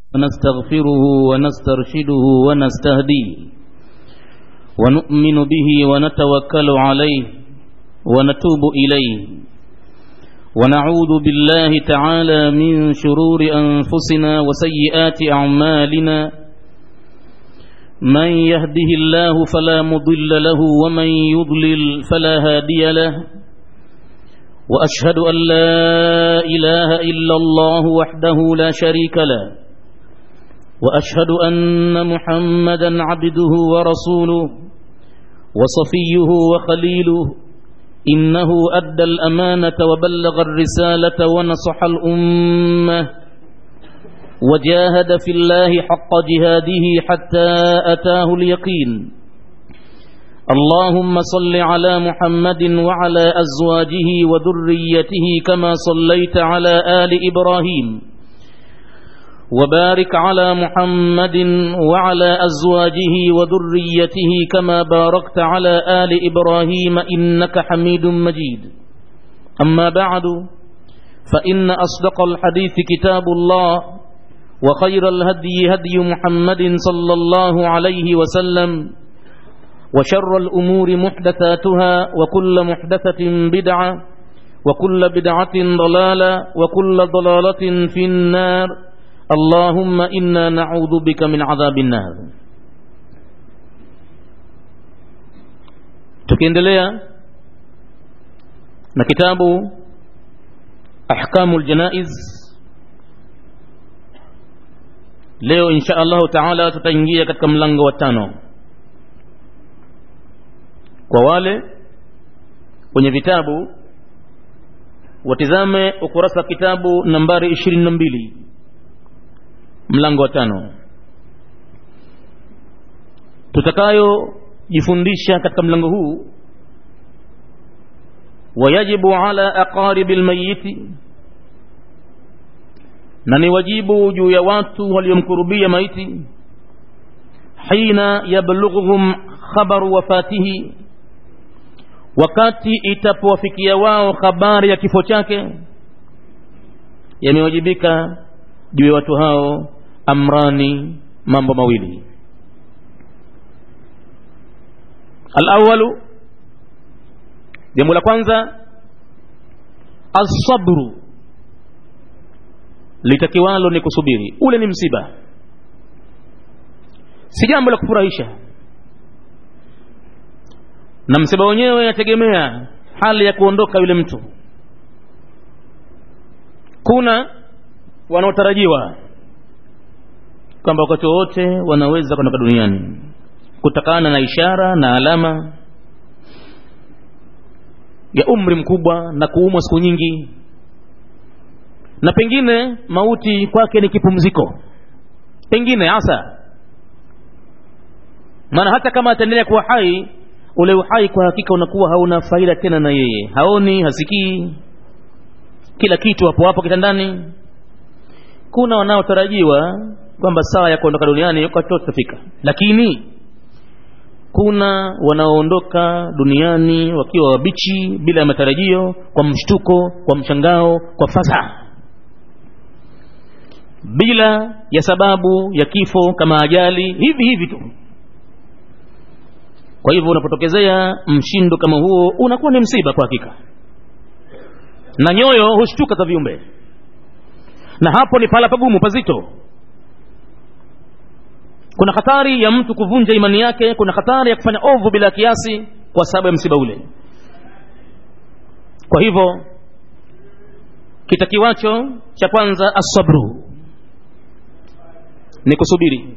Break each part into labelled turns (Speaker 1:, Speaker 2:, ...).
Speaker 1: ونستغفره ونسترشده ونستهديه ونؤمن به ونتوكل عليه ونتوب إليه ونعوذ بالله تعالى من شرور أنفسنا وسيئات أعمالنا من يهده الله فلا مضل له ومن يضلل فلا هادي له وأشهد أن لا إله إلا الله وحده لا شريك له وأشهد أن محمدا عبده ورسوله وصفيه وخليله إنه أدى الأمانة وبلغ الرسالة ونصح الأمة وجاهد في الله حق جهاده حتى أتاه اليقين اللهم صل على محمد وعلى أزواجه وذريته كما صليت على آل إبراهيم وبارك على محمد وعلى أزواجه وذريته كما باركت على آل إبراهيم إنك حميد مجيد أما بعد فإن أصدق الحديث كتاب الله وخير الهدي هدي محمد صلى الله عليه وسلم وشر الأمور محدثاتها وكل محدثة بدعة وكل بدعة ضلالة وكل ضلالة في النار اللهم إنا نعوذ بك من عذاب النار tukiendelea na kitabu ahkamu ljanaiz leo insha allahu taala tutaingia katika mlango wa tano kwa wale wenye vitabu watizame ukurasa wa kitabu nambari ishirini na mbili mlango wa tano tutakayojifundisha katika mlango huu wayajibu ala aqaribi lmayiti na ni wajibu juu ya watu waliomkurubia maiti hina yablughuhum khabaru wafatihi wakati itapowafikia wao habari ya kifo chake yamewajibika juu ya watu hao amrani mambo mawili alawalu jambo la kwanza alsabru litakiwalo ni kusubiri ule ni msiba si jambo la kufurahisha na msiba wenyewe yategemea hali ya kuondoka yule mtu kuna wanaotarajiwa kwamba wakati wowote wanaweza kuondoka duniani kutokana na ishara na alama ya umri mkubwa na kuumwa siku nyingi na pengine mauti kwake ni kipumziko pengine hasa maana hata kama ataendelea kuwa hai ule uhai kwa hakika unakuwa hauna faida tena na yeye haoni hasikii kila kitu hapo hapo kitandani kuna wanaotarajiwa kwamba saa ya kuondoka duniani wakati utafika lakini kuna wanaoondoka duniani wakiwa wabichi bila ya matarajio kwa mshtuko kwa mshangao kwa fadhaa bila ya sababu ya kifo kama ajali hivi hivi tu kwa hivyo unapotokezea mshindo kama huo unakuwa ni msiba kwa hakika na nyoyo hushtuka za viumbe na hapo ni pahala pagumu pazito kuna hatari ya mtu kuvunja imani yake kuna hatari ya kufanya ovu bila kiasi kwa sababu ya msiba ule kwa hivyo kitakiwacho cha kwanza asabru ni kusubiri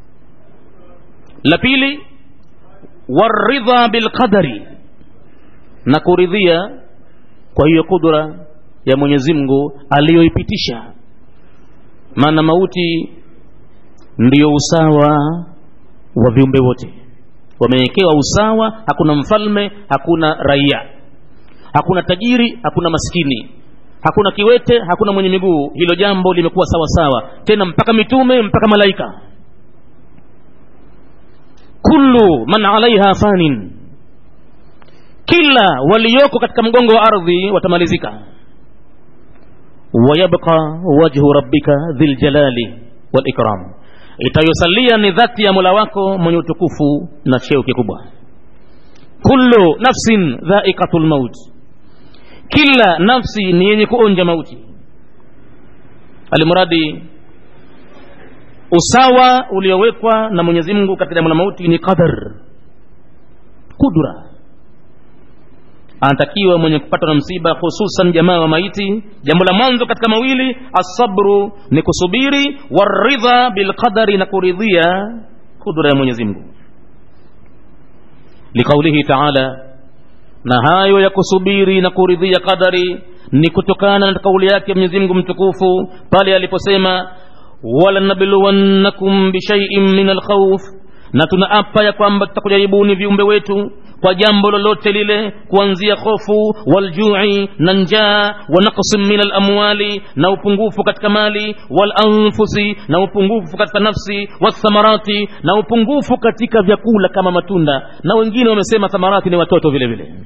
Speaker 1: la pili waridha bilqadari na kuridhia kwa hiyo kudura ya mwenyezi mungu aliyoipitisha maana mauti ndiyo usawa wa viumbe wote wamewekewa usawa hakuna mfalme hakuna raia hakuna tajiri hakuna maskini hakuna kiwete hakuna mwenye miguu hilo jambo limekuwa sawa sawa tena mpaka mitume mpaka malaika kullu man alaiha fanin kila walioko katika mgongo wa ardhi watamalizika wayabqa wajhu rabbika dhiljalali walikram itayosalia ni dhati ya mola wako mwenye utukufu na cheo kikubwa kullu nafsin dhaikatu lmaut kila nafsi ni yenye kuonja mauti alimradi usawa uliowekwa na mwenyezi mungu katika jambo la mauti ni qadar kudra anatakiwa mwenye kupatwa na msiba hususan jamaa wa maiti jambo la mwanzo katika mawili assabru ni kusubiri waridha bilqadari na kuridhia kudra ya mwenyezi mungu liqaulihi taala na hayo ya kusubiri na kuridhia qadari ni kutokana na kauli yake mwenyezi mungu mtukufu pale aliposema walanabluwannakum bishaiin min alkhauf na tunaapa ya kwamba tutakujaribuni viumbe wetu kwa jambo lolote lile kuanzia hofu waljui na njaa wa naqsin min alamwali na upungufu katika mali walanfusi na upungufu katika nafsi wathamarati na upungufu katika vyakula kama matunda na wengine wamesema thamarati ni watoto vile vile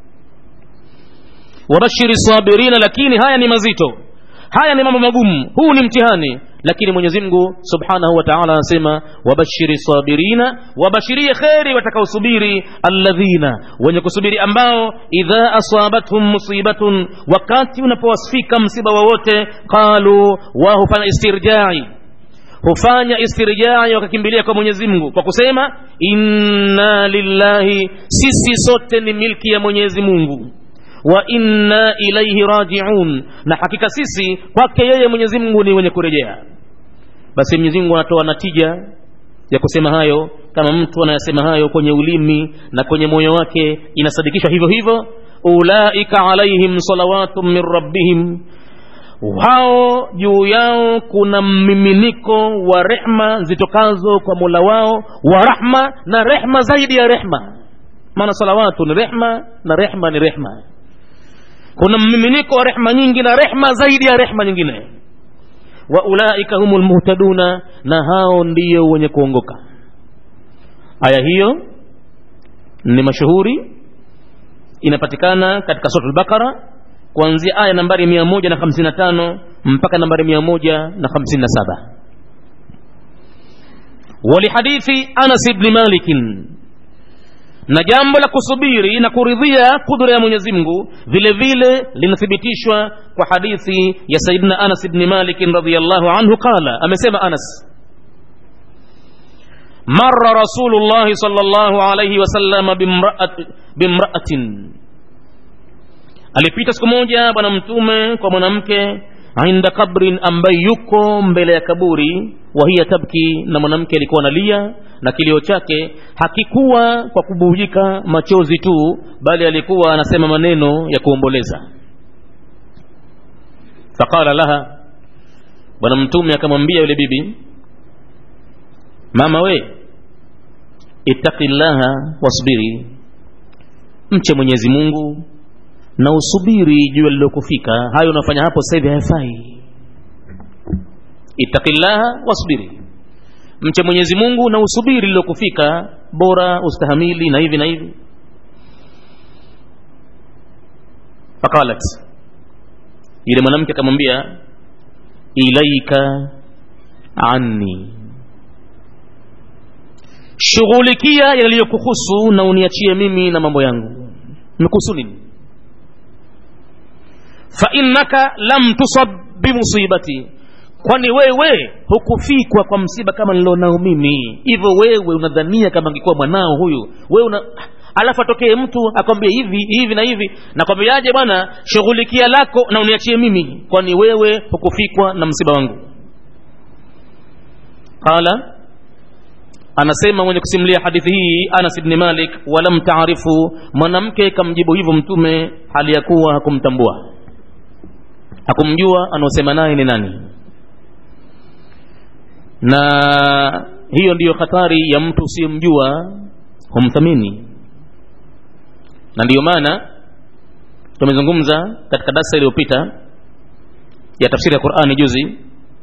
Speaker 1: wabashiri sabirina lakini haya ni mazito haya ni mambo magumu huu ni mtihani lakini mwenyezi mungu subhanahu wa taala anasema wabashiri sabirina wabashirie kheri watakaosubiri alladhina wenye kusubiri ambao idha asabathum musibatun wakati unapowasfika msiba wowote qalu wa hufanya istirjai hufanya istirjai wakakimbilia kwa mwenyezi mungu kwa kusema inna lillahi sisi sote ni milki ya mwenyezi mungu wa inna ilaihi rajiun na hakika sisi kwake yeye mwenyezi mungu ni wenye kurejea basi mwenyezi mungu anatoa natija ya kusema hayo kama mtu anayasema hayo kwenye ulimi na kwenye moyo wake inasadikishwa hivyo hivyo ulaika alaihim salawatu min rabbihim wao juu yao kuna mmiminiko wa rehma zitokazo kwa mola wao wa rahma na rehma zaidi ya rehma maana salawatu ni rehma na rehma ni rehma kuna mmiminiko wa rehma nyingi na rehma zaidi ya rehma nyingine wa ulaika humu lmuhtaduna na hao ndiyo wenye kuongoka aya hiyo ni mashuhuri inapatikana katika sura lbaqara kuanzia aya nambari mia moja na hamsini na tano mpaka nambari mia moja na hamsini na saba walihadithi anas bni malikin na jambo la kusubiri na kuridhia kudra ya mwenyezi mungu vile vile linathibitishwa kwa hadithi ya sayidina anas bni malikin radiallahu anhu qala amesema anas mara rasulullahi sal llahu alaihi wasalama bimraatin alipita siku moja bwana mtume kwa mwanamke inda kabrin ambaye yuko mbele ya kaburi wahiya tabki na mwanamke alikuwa analia na kilio chake hakikuwa kwa kubujika machozi tu bali alikuwa anasema maneno ya kuomboleza faqala laha bwana mtume akamwambia yule bibi mama we ittaqi llaha wasbiri mche mwenyezi mungu na usubiri jua lilokufika hayo unafanya hapo sasa hivi hayafai ittaqillaha wasbiri mche mwenyezi mungu na usubiri lilokufika bora ustahamili na hivi na hivi faqalat yule mwanamke akamwambia ilaika anni shughulikia yaliyokuhusu na uniachie mimi na mambo yangu mekuhusu nini fainnaka lam tusab bimusibati kwani wewe hukufikwa kwa msiba kama nilionao mimi hivyo wewe unadhania kama angekuwa mwanao huyu wewe una alafu atokee mtu akwambie hivi hivi na hivi nakwambiaje bwana shughulikia lako na uniachie mimi kwani wewe hukufikwa na msiba wangu qala anasema mwenye kusimulia hadithi hii anas bni malik walam taarifu mwanamke kamjibu hivyo mtume hali ya kuwa hakumtambua hakumjua anaosema naye ni nani na hiyo ndiyo hatari ya mtu usiyemjua humthamini na ndiyo maana tumezungumza katika darsa iliyopita ya tafsiri ya qurani juzi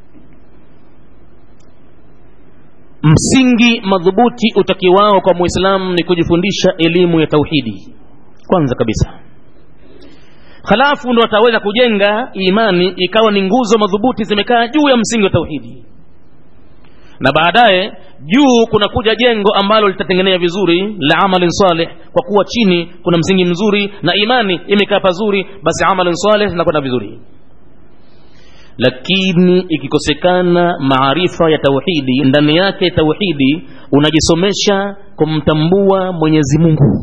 Speaker 1: msingi madhubuti utakiwao kwa muislamu ni kujifundisha elimu ya tauhidi kwanza kabisa halafu ndo ataweza kujenga imani ikawa ni nguzo madhubuti zimekaa juu ya msingi wa tauhidi na baadaye juu kunakuja jengo ambalo litatengenea vizuri la amalin saleh kwa kuwa chini kuna msingi mzuri na imani imekaa pazuri basi amalin saleh zinakwenda vizuri lakini ikikosekana maarifa ya tauhidi ndani yake tauhidi unajisomesha kumtambua mwenyezi mungu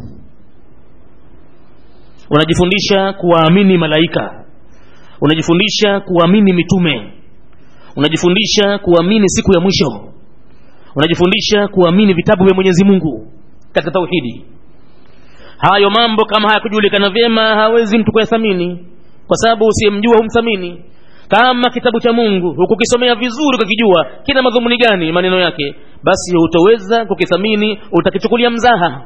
Speaker 1: unajifundisha kuwaamini malaika unajifundisha kuamini mitume unajifundisha kuamini siku ya mwisho unajifundisha kuamini vitabu vya mwenyezi mungu katika tauhidi hayo mambo kama hayakujulikana vyema hawezi mtu kuyathamini kwa sababu usiyemjua humthamini kama kitabu cha mungu hukukisomea vizuri ukakijua kina madhumuni gani maneno yake basi hutoweza kukithamini utakichukulia mzaha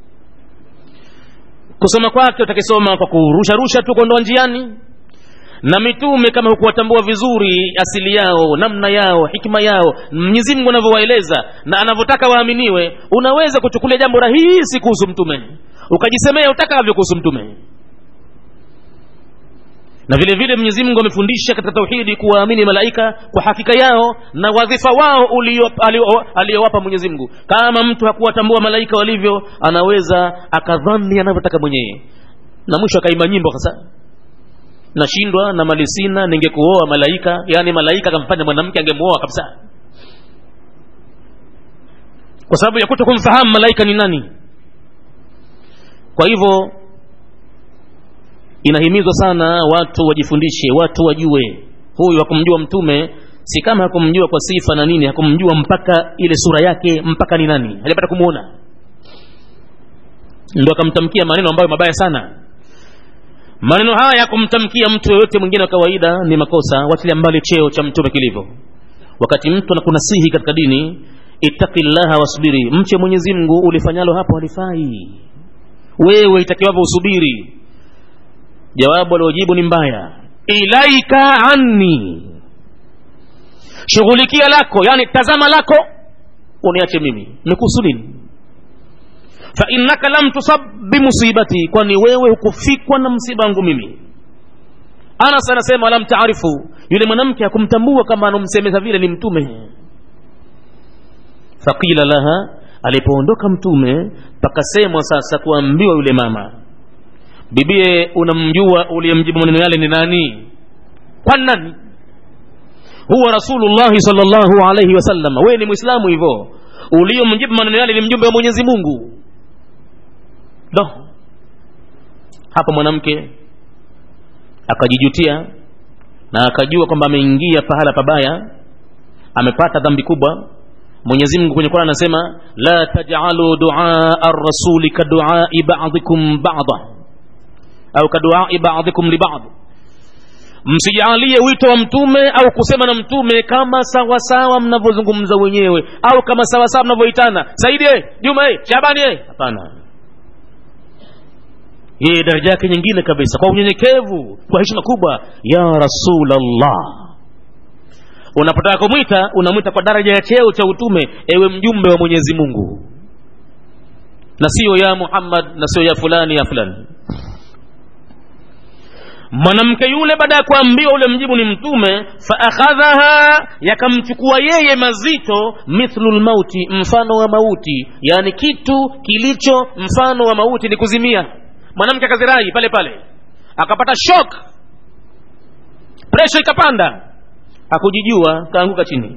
Speaker 1: kusoma kwake utakisoma kwa kurusharusha tu kuondoa njiani na mitume kama hukuwatambua vizuri asili yao namna yao hikma yao mwenyezi mungu anavyowaeleza na anavyotaka waaminiwe unaweza kuchukulia jambo rahisi kuhusu mtume ukajisemea utakavyo kuhusu mtume na vile vile mwenyezi mungu amefundisha katika tauhidi kuwaamini malaika kwa hakika yao na wadhifa wao aliyowapa mwenyezi mungu kama mtu hakuwatambua malaika walivyo anaweza akadhani anavyotaka mwenyewe na mwisho akaimba nyimbo hasa nashindwa na mali sina ningekuoa malaika yaani malaika akamfanya mwanamke angemuoa kabisa kwa sababu ya kuto kumfahamu malaika ni nani kwa hivyo inahimizwa sana watu wajifundishe watu wajue huyu hakumjua mtume si kama hakumjua kwa sifa na nini hakumjua mpaka ile sura yake mpaka ni nani hajapata kumwona ndo akamtamkia maneno ambayo mabaya sana maneno haya ya kumtamkia mtu yoyote mwingine wa kawaida ni makosa watilia mbali cheo cha mtume kilivyo wakati mtu anakunasihi katika dini ittaqillaha wasbiri mche mwenyezi mungu ulifanyalo hapo halifai wewe itakiwavyo usubiri jawabu aliojibu ni mbaya ilaika anni shughulikia lako yani tazama lako uniache mimi nikuhusu nini fa innaka lam tusab bimusibati kwani wewe hukufikwa na msiba wangu mimi anas anasema lam taarifu yule mwanamke hakumtambua kama anamsemeza vile ni mtume faqila laha alipoondoka mtume pakasemwa sasa kuambiwa yule mama bibie unamjua uliyemjibu maneno yale ni nani kwa nani huwa rasulullahi salllahu alaihi wasallam wewe ni mwislamu hivyo uliyomjibu maneno yale ni mjumbe wa mwenyezi mungu do hapo mwanamke akajijutia na akajua kwamba ameingia pahala pabaya amepata dhambi kubwa mwenyezi mungu kwenye qurani anasema la tajalu duaa rasuli kaduai badikum bada au kaduai badikum libadi msijalie wito wa mtume au kusema na mtume kama sawasawa mnavyozungumza wenyewe au kama sawasawa mnavyoitana saidi juma shabani hapana yeye daraja yake nyingine kabisa kwa unyenyekevu kwa heshima kubwa ya rasulllah unapotaka kumwita unamwita kwa daraja ya cheo cha utume ewe mjumbe wa mwenyezi mungu na sio ya muhammad na sio ya fulani ya fulani mwanamke yule baada ya kuambiwa ule mjibu ni mtume faakhadhaha yakamchukua yeye mazito mithlu lmauti mfano wa mauti yaani kitu kilicho mfano wa mauti ni kuzimia mwanamke akazirai pale pale akapata shok presha ikapanda hakujijua kaanguka chini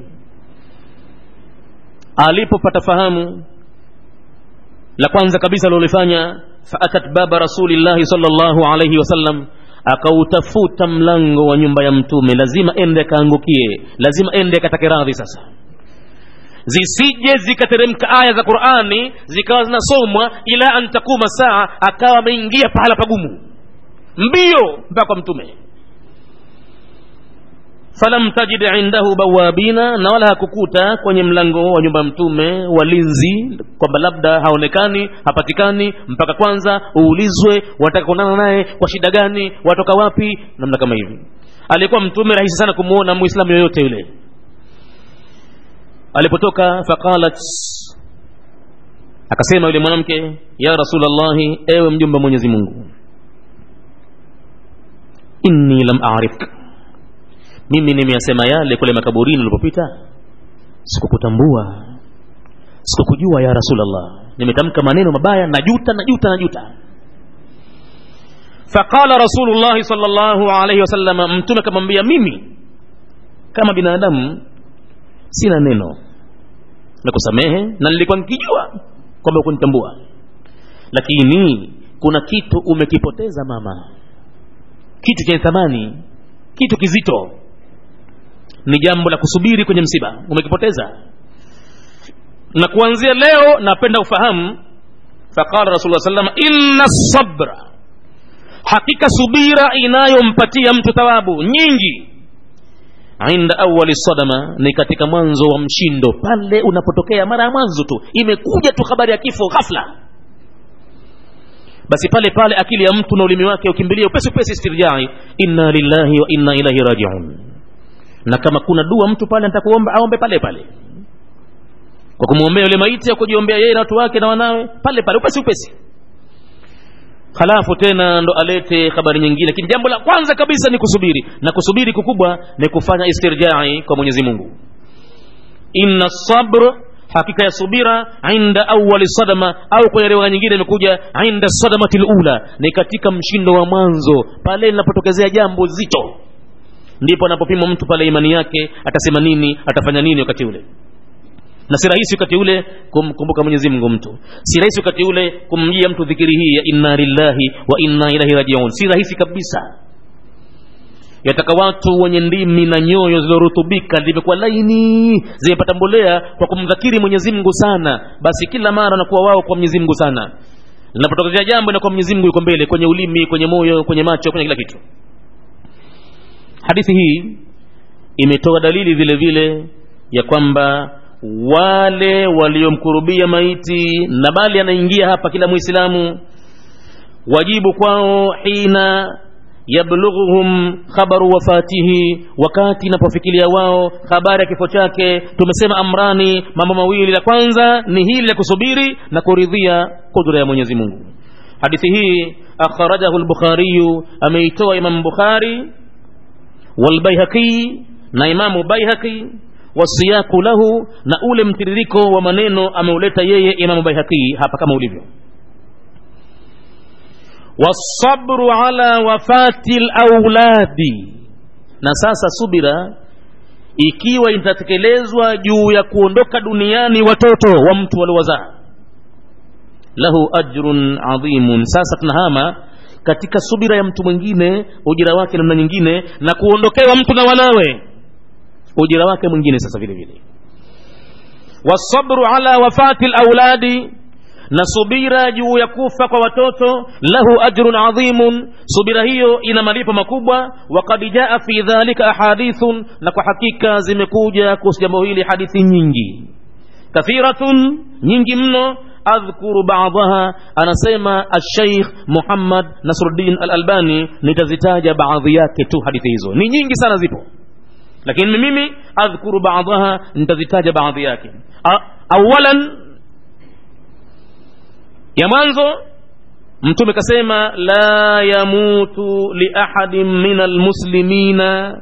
Speaker 1: alipopata fahamu la kwanza kabisa alilofanya faatat baba rasulillahi salllahu alaihi wasallam akautafuta mlango wa nyumba ya mtume lazima ende akaangukie lazima ende akatake radhi sasa zisije zikateremka aya za qurani zikawa zinasomwa ila an takuma saa akawa ameingia pahala pagumu mbio mpaka kwa mtume falam tajid indahu bawabina na wala hakukuta kwenye mlango wa nyumba ya mtume walinzi kwamba labda haonekani hapatikani mpaka kwanza uulizwe wataka kuonana naye kwa shida gani watoka wapi namna kama hivi alikuwa mtume rahisi sana kumwona muislamu yoyote yule alipotoka faqalat akasema yule mwanamke ya rasulllahi ewe mjumbe mwenyezi mungu inni lam arifka mimi nimeyasema yale kule makaburini ulipopita sikukutambua sikukujua ya rasulllah nimetamka maneno mabaya najuta najuta najuta faqala rasulullahi salllahu alaihi wasalama mtume akamwambia mimi kama binadamu sina neno na kusamehe na nilikuwa nikijua kwamba kunitambua lakini kuna kitu umekipoteza mama kitu chenye thamani kitu kizito ni jambo la kusubiri kwenye msiba umekipoteza na kuanzia leo napenda ufahamu faqala rasulullah sallam inna sabra hakika subira inayompatia mtu thawabu nyingi inda awali sadama ni katika mwanzo wa mshindo pale unapotokea mara ya mwanzo tu imekuja tu habari ya kifo ghafla basi pale pale akili ya mtu na ulimi wake ukimbilia upesi upesi istirjai inna lillahi wa inna ilaihi rajiun na kama kuna dua mtu pale nitakuomba aombe pale pale kwa kumwombea yule maiti au kujiombea yeye na watu wake na wanawe pale pale upesi upesi halafu tena ndo alete habari nyingine lakini jambo la kwanza kabisa ni kusubiri na kusubiri kukubwa ni kufanya istirjai kwa mwenyezi mungu inna sabr hakika ya subira inda awali sadama au kwenye riwaya nyingine imekuja inda sadamati lula ni katika mshindo wa mwanzo pale linapotokezea jambo zito ndipo anapopimwa mtu pale imani yake atasema nini atafanya nini wakati ule na si rahisi wakati ule kumkumbuka mwenyezi mungu mtu si rahisi wakati ule kumjia mtu dhikiri hii ya inna lillahi wa inna ilaihi rajiun si rahisi kabisa yataka watu wenye ndimi na nyoyo zilizorutubika zimekuwa laini zimepata mbolea kwa kumdhakiri mwenyezi mungu sana basi kila mara wanakuwa wao kwa mwenyezi mungu sana linapotokezea jambo inakuwa mwenyezi mungu yuko mbele kwenye ulimi kwenye moyo kwenye macho kwenye kila kitu hadithi hii imetoa dalili vile vile ya kwamba wale waliomkurubia maiti na bali anaingia hapa kila mwislamu wajibu kwao hina yablughuhum khabaru wafatihi wakati inapofikilia wao habari ya kifo chake tumesema amrani mambo mawili la kwanza ni hili la kusubiri na kuridhia kudra ya mwenyezi mungu hadithi hii akhrajahu lbukhariyu ameitoa imamu bukhari walbaihaqi na imamu baihaqi wasiyaku lahu na ule mtiririko wa maneno ameuleta yeye imamu baihaqi hapa kama ulivyo wasabru ala wafati lauladi na sasa subira ikiwa itatekelezwa juu ya kuondoka duniani watoto wa mtu waliowazaa lahu ajrun adhimun sasa tunahama katika subira ya mtu mwingine ujira wake namna nyingine na kuondokewa mtu na wanawe ujira wake mwingine sasa vile vile wasabru ala wafati lauladi na subira juu ya kufa kwa watoto lahu ajrun adhimun subira hiyo ina malipo makubwa wakad jaa fi dhalika ahadithun na kwa hakika zimekuja kuhusu jambo hili hadithi nyingi kathiratun nyingi mno adhkuru badaha anasema alsheikh muhammad nasruddin alalbani nitazitaja baadhi yake tu hadithi hizo ni nyingi sana zipo lakini mimi adhkuru badaha nitazitaja baadhi yake awalan ya mwanzo mtume kasema la yamutu liahadin min almuslimina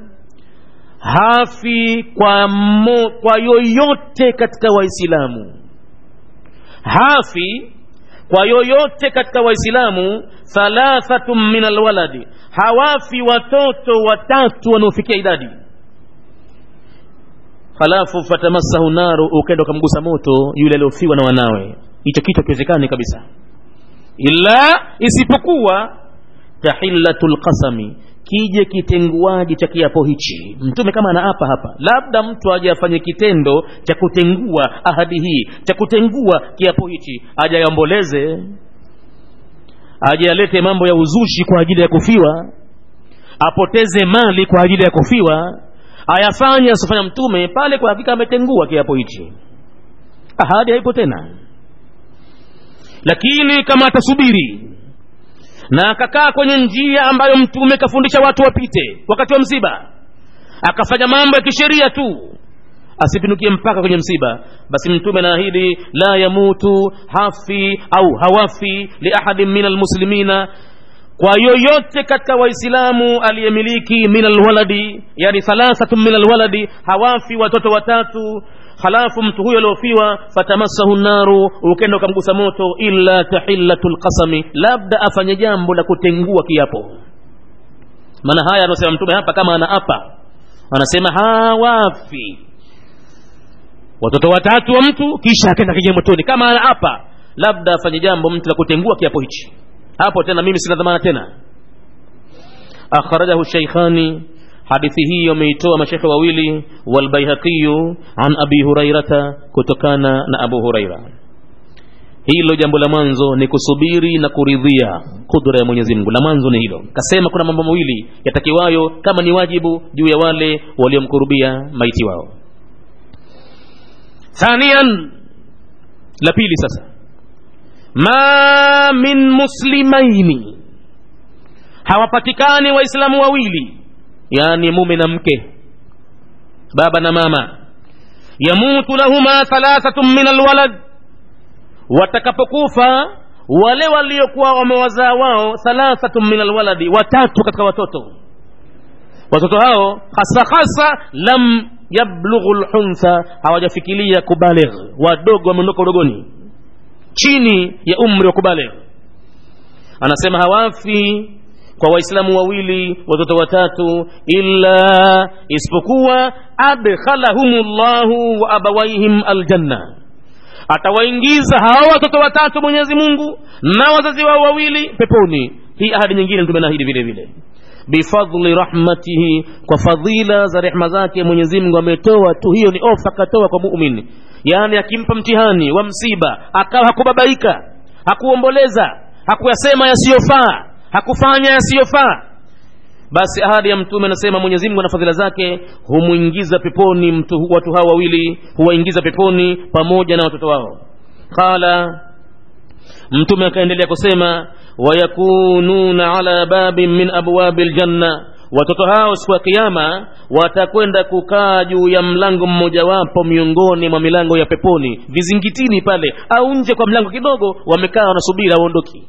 Speaker 1: hafi kwa, mo, kwa yoyote katika waislamu hafi kwa yoyote katika waislamu thalathatun min alwaladi hawafi watoto watatu wanaofikia idadi halafu fatamassahu naru ukaenda ukamgusa moto yule aliofiwa na wanawe hicho kitu hakiwezekani kabisa ila isipokuwa tahillatu lqasami kije kitenguaji cha kiapo hichi mtume kama anaapa hapa labda mtu aje afanye kitendo cha kutengua ahadi hii cha kutengua kiapo hichi aje ayomboleze aje alete mambo ya uzushi kwa ajili ya kufiwa apoteze mali kwa ajili ya kufiwa ayafanye asifanya mtume pale kwa hakika ametengua kiapo hichi ahadi haipo tena lakini kama atasubiri na akakaa kwenye njia ambayo mtume kafundisha watu wapite wakati wa msiba akafanya mambo ya kisheria tu asipinukie mpaka kwenye msiba basi mtume anaahidi la yamutu hafi au hawafi liahadin min almuslimina kwa yoyote katika waislamu aliyemiliki min alwaladi yani thalathatun min alwaladi hawafi watoto watatu halafu mtu huyo aliofiwa fatamassahu naru ukenda ukamgusa moto illa tahillatu lqasami labda afanye jambo la kutengua kiapo maana haya anasema mtume hapa kama anaapa anasema hawafi watoto watatu wa mtu kisha akenda kija motoni kama anaapa labda afanye jambo mtu la kutengua kiapo hichi hapo tena mimi sina dhamana tena akhrajahu sheikhani hadithi hii wameitoa mashekhe wawili walbaihaqiyu an abi hurairata kutokana na abu huraira hilo jambo la mwanzo ni kusubiri na kuridhia kudra ya mwenyezi mungu la mwanzo ni hilo kasema kuna mambo mawili yatakiwayo kama ni wajibu juu ya wale waliomkurubia maiti wao thanian la pili sasa ma min muslimaini hawapatikani waislamu wawili yani mume na mke baba na mama yamutu lahuma thalathatun min alwalad watakapokufa wale waliokuwa wamewazaa wao thalathatun min alwaladi watatu katika watoto watoto hao hasa hasa lam yablughu lhuntha hawajafikiria kubaligh wadogo wameondoka udogoni chini ya umri wa kubaligh anasema hawafi kwa waislamu wawili watoto watatu illa isipokuwa adkhalahumullahu wa abawaihim aljanna atawaingiza hawa watoto watatu mwenyezi mungu na wazazi wao wawili peponi hii ahadi nyingine mtume naahidi vile vile bifadli rahmatihi kwa fadhila za rehma zake mwenyezi mungu ametoa tu hiyo ni ofa akatoa kwa mumin yaani akimpa mtihani wa msiba akawa hakubabaika hakuomboleza hakuyasema yasiyofaa hakufanya yasiyofaa basi ahadi ya mtume anasema mwenyezi mungu na fadhila zake humwingiza peponi mtu, watu hao wawili huwaingiza peponi pamoja na watoto wao qala mtume akaendelea kusema wayakununa ala babin min abwabi ljanna watoto hao siku ya kiama watakwenda kukaa juu ya mlango mmojawapo miongoni mwa milango ya peponi vizingitini pale au nje kwa mlango kidogo wamekaa wanasubiri aondoki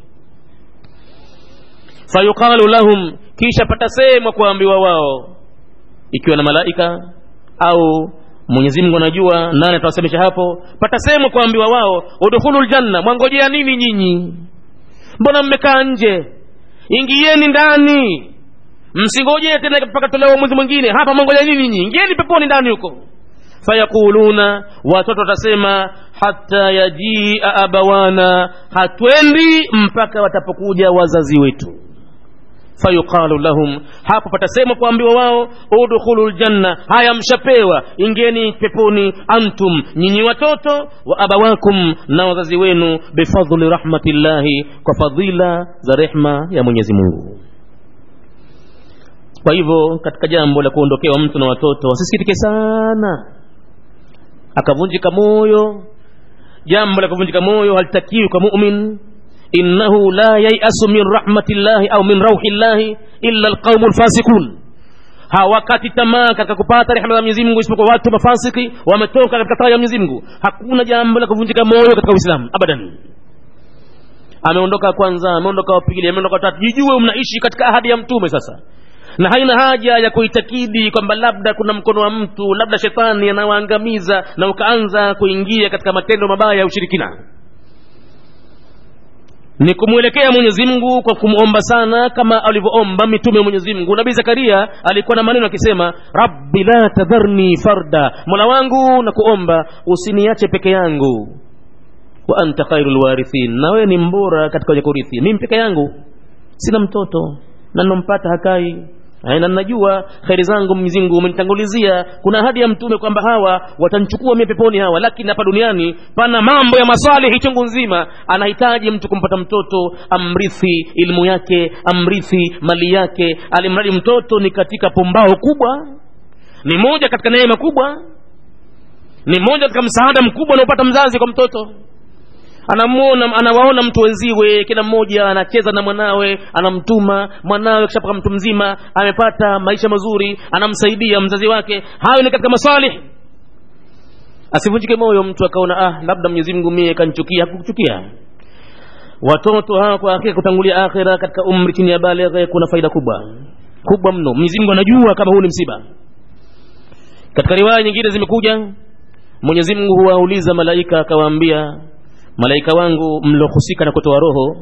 Speaker 1: fayuqalu lahum kisha patasemwa kuambiwa wao ikiwa na malaika au mwenyezi mungu anajua nani atawasemesha hapo patasemwa kuambiwa wao udkhulu ljanna mwangojea nini nyinyi mbona mmekaa nje ingieni ndani msingojee tena mpaka tolewa mwezi mwingine hapa mwangojea nini nyinyi ingieni peponi ndani huko fayaquluna watoto watasema hata yajia abawana hatwendi mpaka watapokuja wazazi wetu fayuqalu lahum hapo patasema kuambiwa wao udkhulu ljanna haya mshapewa ingeni peponi antum nyinyi watoto wa abawakum na wazazi wenu bifadli rahmatillahi kwa fadhila za rehma ya mwenyezi mungu kwa hivyo katika jambo la kuondokewa mtu na watoto wasisikitike sana akavunjika moyo jambo la kuvunjika moyo halitakiwi kwa mumin innahu la yayasu min rahmatillahi au min rauhi llahi illa alqaumu lfasikun hawakati tamaa katika kupata rehema za mwenyezi mungu isipokuwa watu mafasiki wametoka katika taa ya mwenyezi mungu hakuna jambo la kuvunjika moyo katika uislamu abadan ameondoka kwanza ameondoka wapili ameondoka watatu jijue mnaishi katika ahadi ya mtume sasa na haina haja ya kuitakidi kwamba labda kuna mkono wa mtu labda shetani anawaangamiza na ukaanza kuingia katika matendo mabaya ya ushirikina ni kumwelekea mwenyezi mungu kwa kumwomba sana kama alivyoomba mitume wa mwenyezi mungu nabii zakaria alikuwa na maneno akisema rabbi la tadharni farda mola wangu na kuomba usiniache peke yangu wa anta khairu lwarithin na wewe ni mbora katika wenye kurithi mimi peke yangu sina mtoto na nompata hakai na najua kheri zangu Mwenyezi Mungu umenitangulizia. Kuna ahadi ya mtume kwamba hawa watanchukua mie peponi hawa, lakini hapa duniani pana mambo ya maswalihi chungu nzima. Anahitaji mtu kumpata mtoto, amrithi ilmu yake, amrithi mali yake, alimradi mtoto ni katika pumbao kubwa, ni moja katika neema kubwa, ni moja katika msaada mkubwa unaopata mzazi kwa mtoto anamuona anawaona mtu wenziwe kila mmoja anacheza na mwanawe anamtuma mwanawe kishapaka mtu mzima amepata maisha mazuri anamsaidia mzazi wake hayo ni katika maswalih asivunjike moyo mtu akaona ah labda mwenyezi mungu mie kanchukia hakukuchukia watoto hawa kwa hakika kutangulia akhira katika umri chini ya baleghe kuna faida kubwa kubwa mno mwenyezi mungu anajua kama huu ni msiba katika riwaya nyingine zimekuja mwenyezi mungu huwauliza malaika akawaambia malaika wangu mliohusika na kutoa roho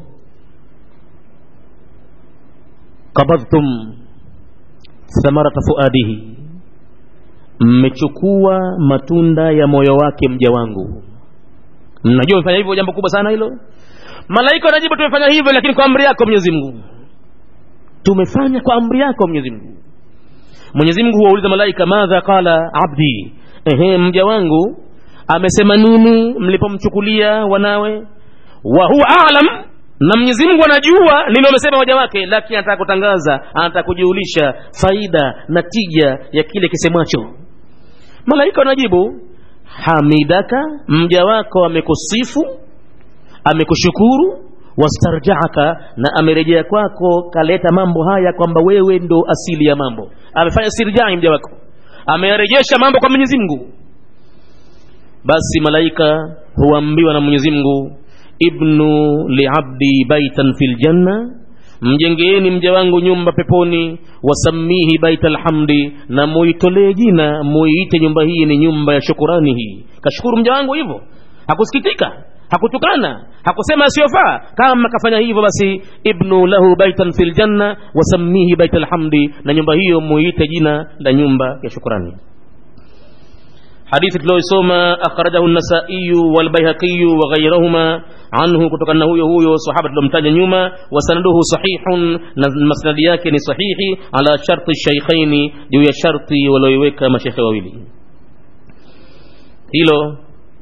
Speaker 1: qabadhtum thamarata fuadihi mmechukua matunda ya moyo wake mja wangu mnajua umefanya hivyo jambo kubwa sana hilo malaika wanajibu tumefanya hivyo lakini kwa amri yako mwenyezi mungu tumefanya kwa amri yako mwenyezi mungu mwenyezi mungu huwauliza malaika madha qala abdi ehe mja wangu amesema nini mlipomchukulia wanawe wa huwa alam na mwenyezi mungu anajua nini wamesema waja wake lakini anataka kutangaza anataka kujiulisha faida na tija ya kile kisemwacho malaika wanajibu hamidaka mja wako amekusifu amekushukuru wastarjaaka na amerejea kwako kaleta mambo haya kwamba wewe ndo asili ya mambo amefanya sirjai mja wako ameyarejesha mambo kwa mwenyezi mungu basi malaika huambiwa na mwenyezi mungu ibnu liabdi baitan fi ljanna mjengeeni mja wangu nyumba peponi wasamihi baita lhamdi na muitolee jina muiite nyumba hii ni nyumba ya shukurani hii kashukuru mja wangu hivyo hakusikitika hakutukana hakusema asiyofaa kama kafanya hivyo basi ibnu lahu baitan fi ljanna wasamihi baita lhamdi na nyumba hiyo muiite jina la nyumba ya shukurani hadithi tulioisoma akhrajahu nasaiyu walbaihaqi waghairahuma anhu kutokana na huyo huyo sahaba tulomtaja nyuma wasanaduhu sahihun na masnadi yake ni sahihi ala sharti shaikhaini juu ya sharti walioiweka mashekhe wawili hilo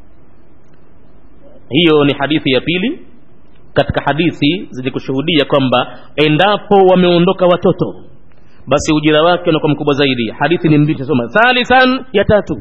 Speaker 1: hiyo ni hadithi ya pili katika hadithi zilikushuhudia kwamba endapo wameondoka watoto basi ujira wake unakuwa mkubwa zaidi hadithi ni mbili tasoma thalithan ya tatu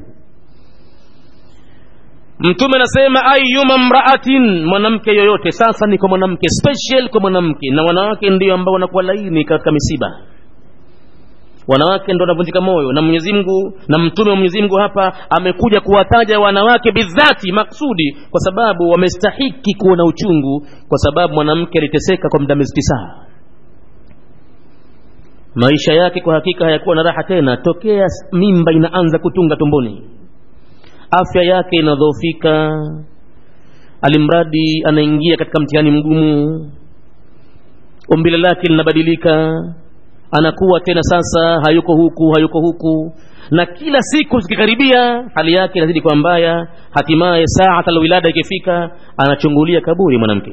Speaker 1: mtume anasema ayuma mraatin mwanamke yoyote sasa ni kwa mwanamke special kwa mwanamke na wanawake ndio ambao wanakuwa laini katika misiba wanawake ndo wanavunjika moyo na mwenyezi mungu na mtume wa mwenyezi mungu hapa amekuja kuwataja wanawake bidhati maksudi kwa sababu wamestahiki kuwa na uchungu kwa sababu mwanamke aliteseka kwa muda miezi tisaa maisha yake kwa hakika hayakuwa na raha tena tokea mimba inaanza kutunga tumboni afya yake inadhoofika alimradi anaingia katika mtihani mgumu umbile lake linabadilika anakuwa tena sasa hayuko huku hayuko huku na kila siku zikikaribia hali yake inazidi kwa mbaya hatimaye saa alwilada ikifika anachungulia kaburi mwanamke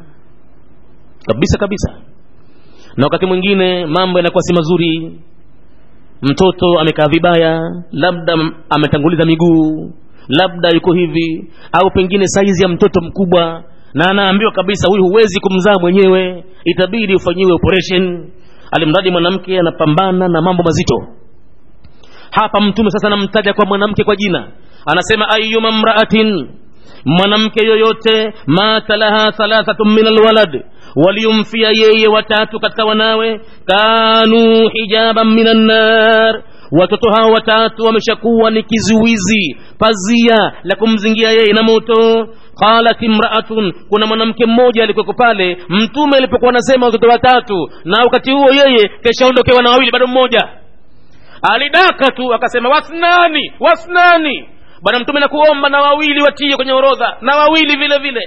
Speaker 1: kabisa kabisa na wakati mwingine mambo yanakuwa si mazuri mtoto amekaa vibaya labda ametanguliza miguu labda yuko hivi au pengine saizi ya mtoto mkubwa na anaambiwa kabisa huyu huwezi kumzaa mwenyewe itabidi ufanyiwe operation alimradi mwanamke anapambana na mambo mazito hapa mtume sasa anamtaja kwa mwanamke kwa jina anasema ayuma mraatin mwanamke yoyote mata laha thalathatun min alwalad waliumfia yeye watatu katika wanawe kanu hijaban min annar watoto hao watatu wameshakuwa ni kizuizi pazia la kumzingia yeye na moto qalat imraatun kuna mwanamke mmoja alikuweko pale mtume alipokuwa anasema watoto watatu na wakati huo yeye keshaondokewa na wawili bado mmoja alidaka tu akasema wasnani wasnani bwana mtume nakuomba na wawili watie kwenye orodha na wawili vile vile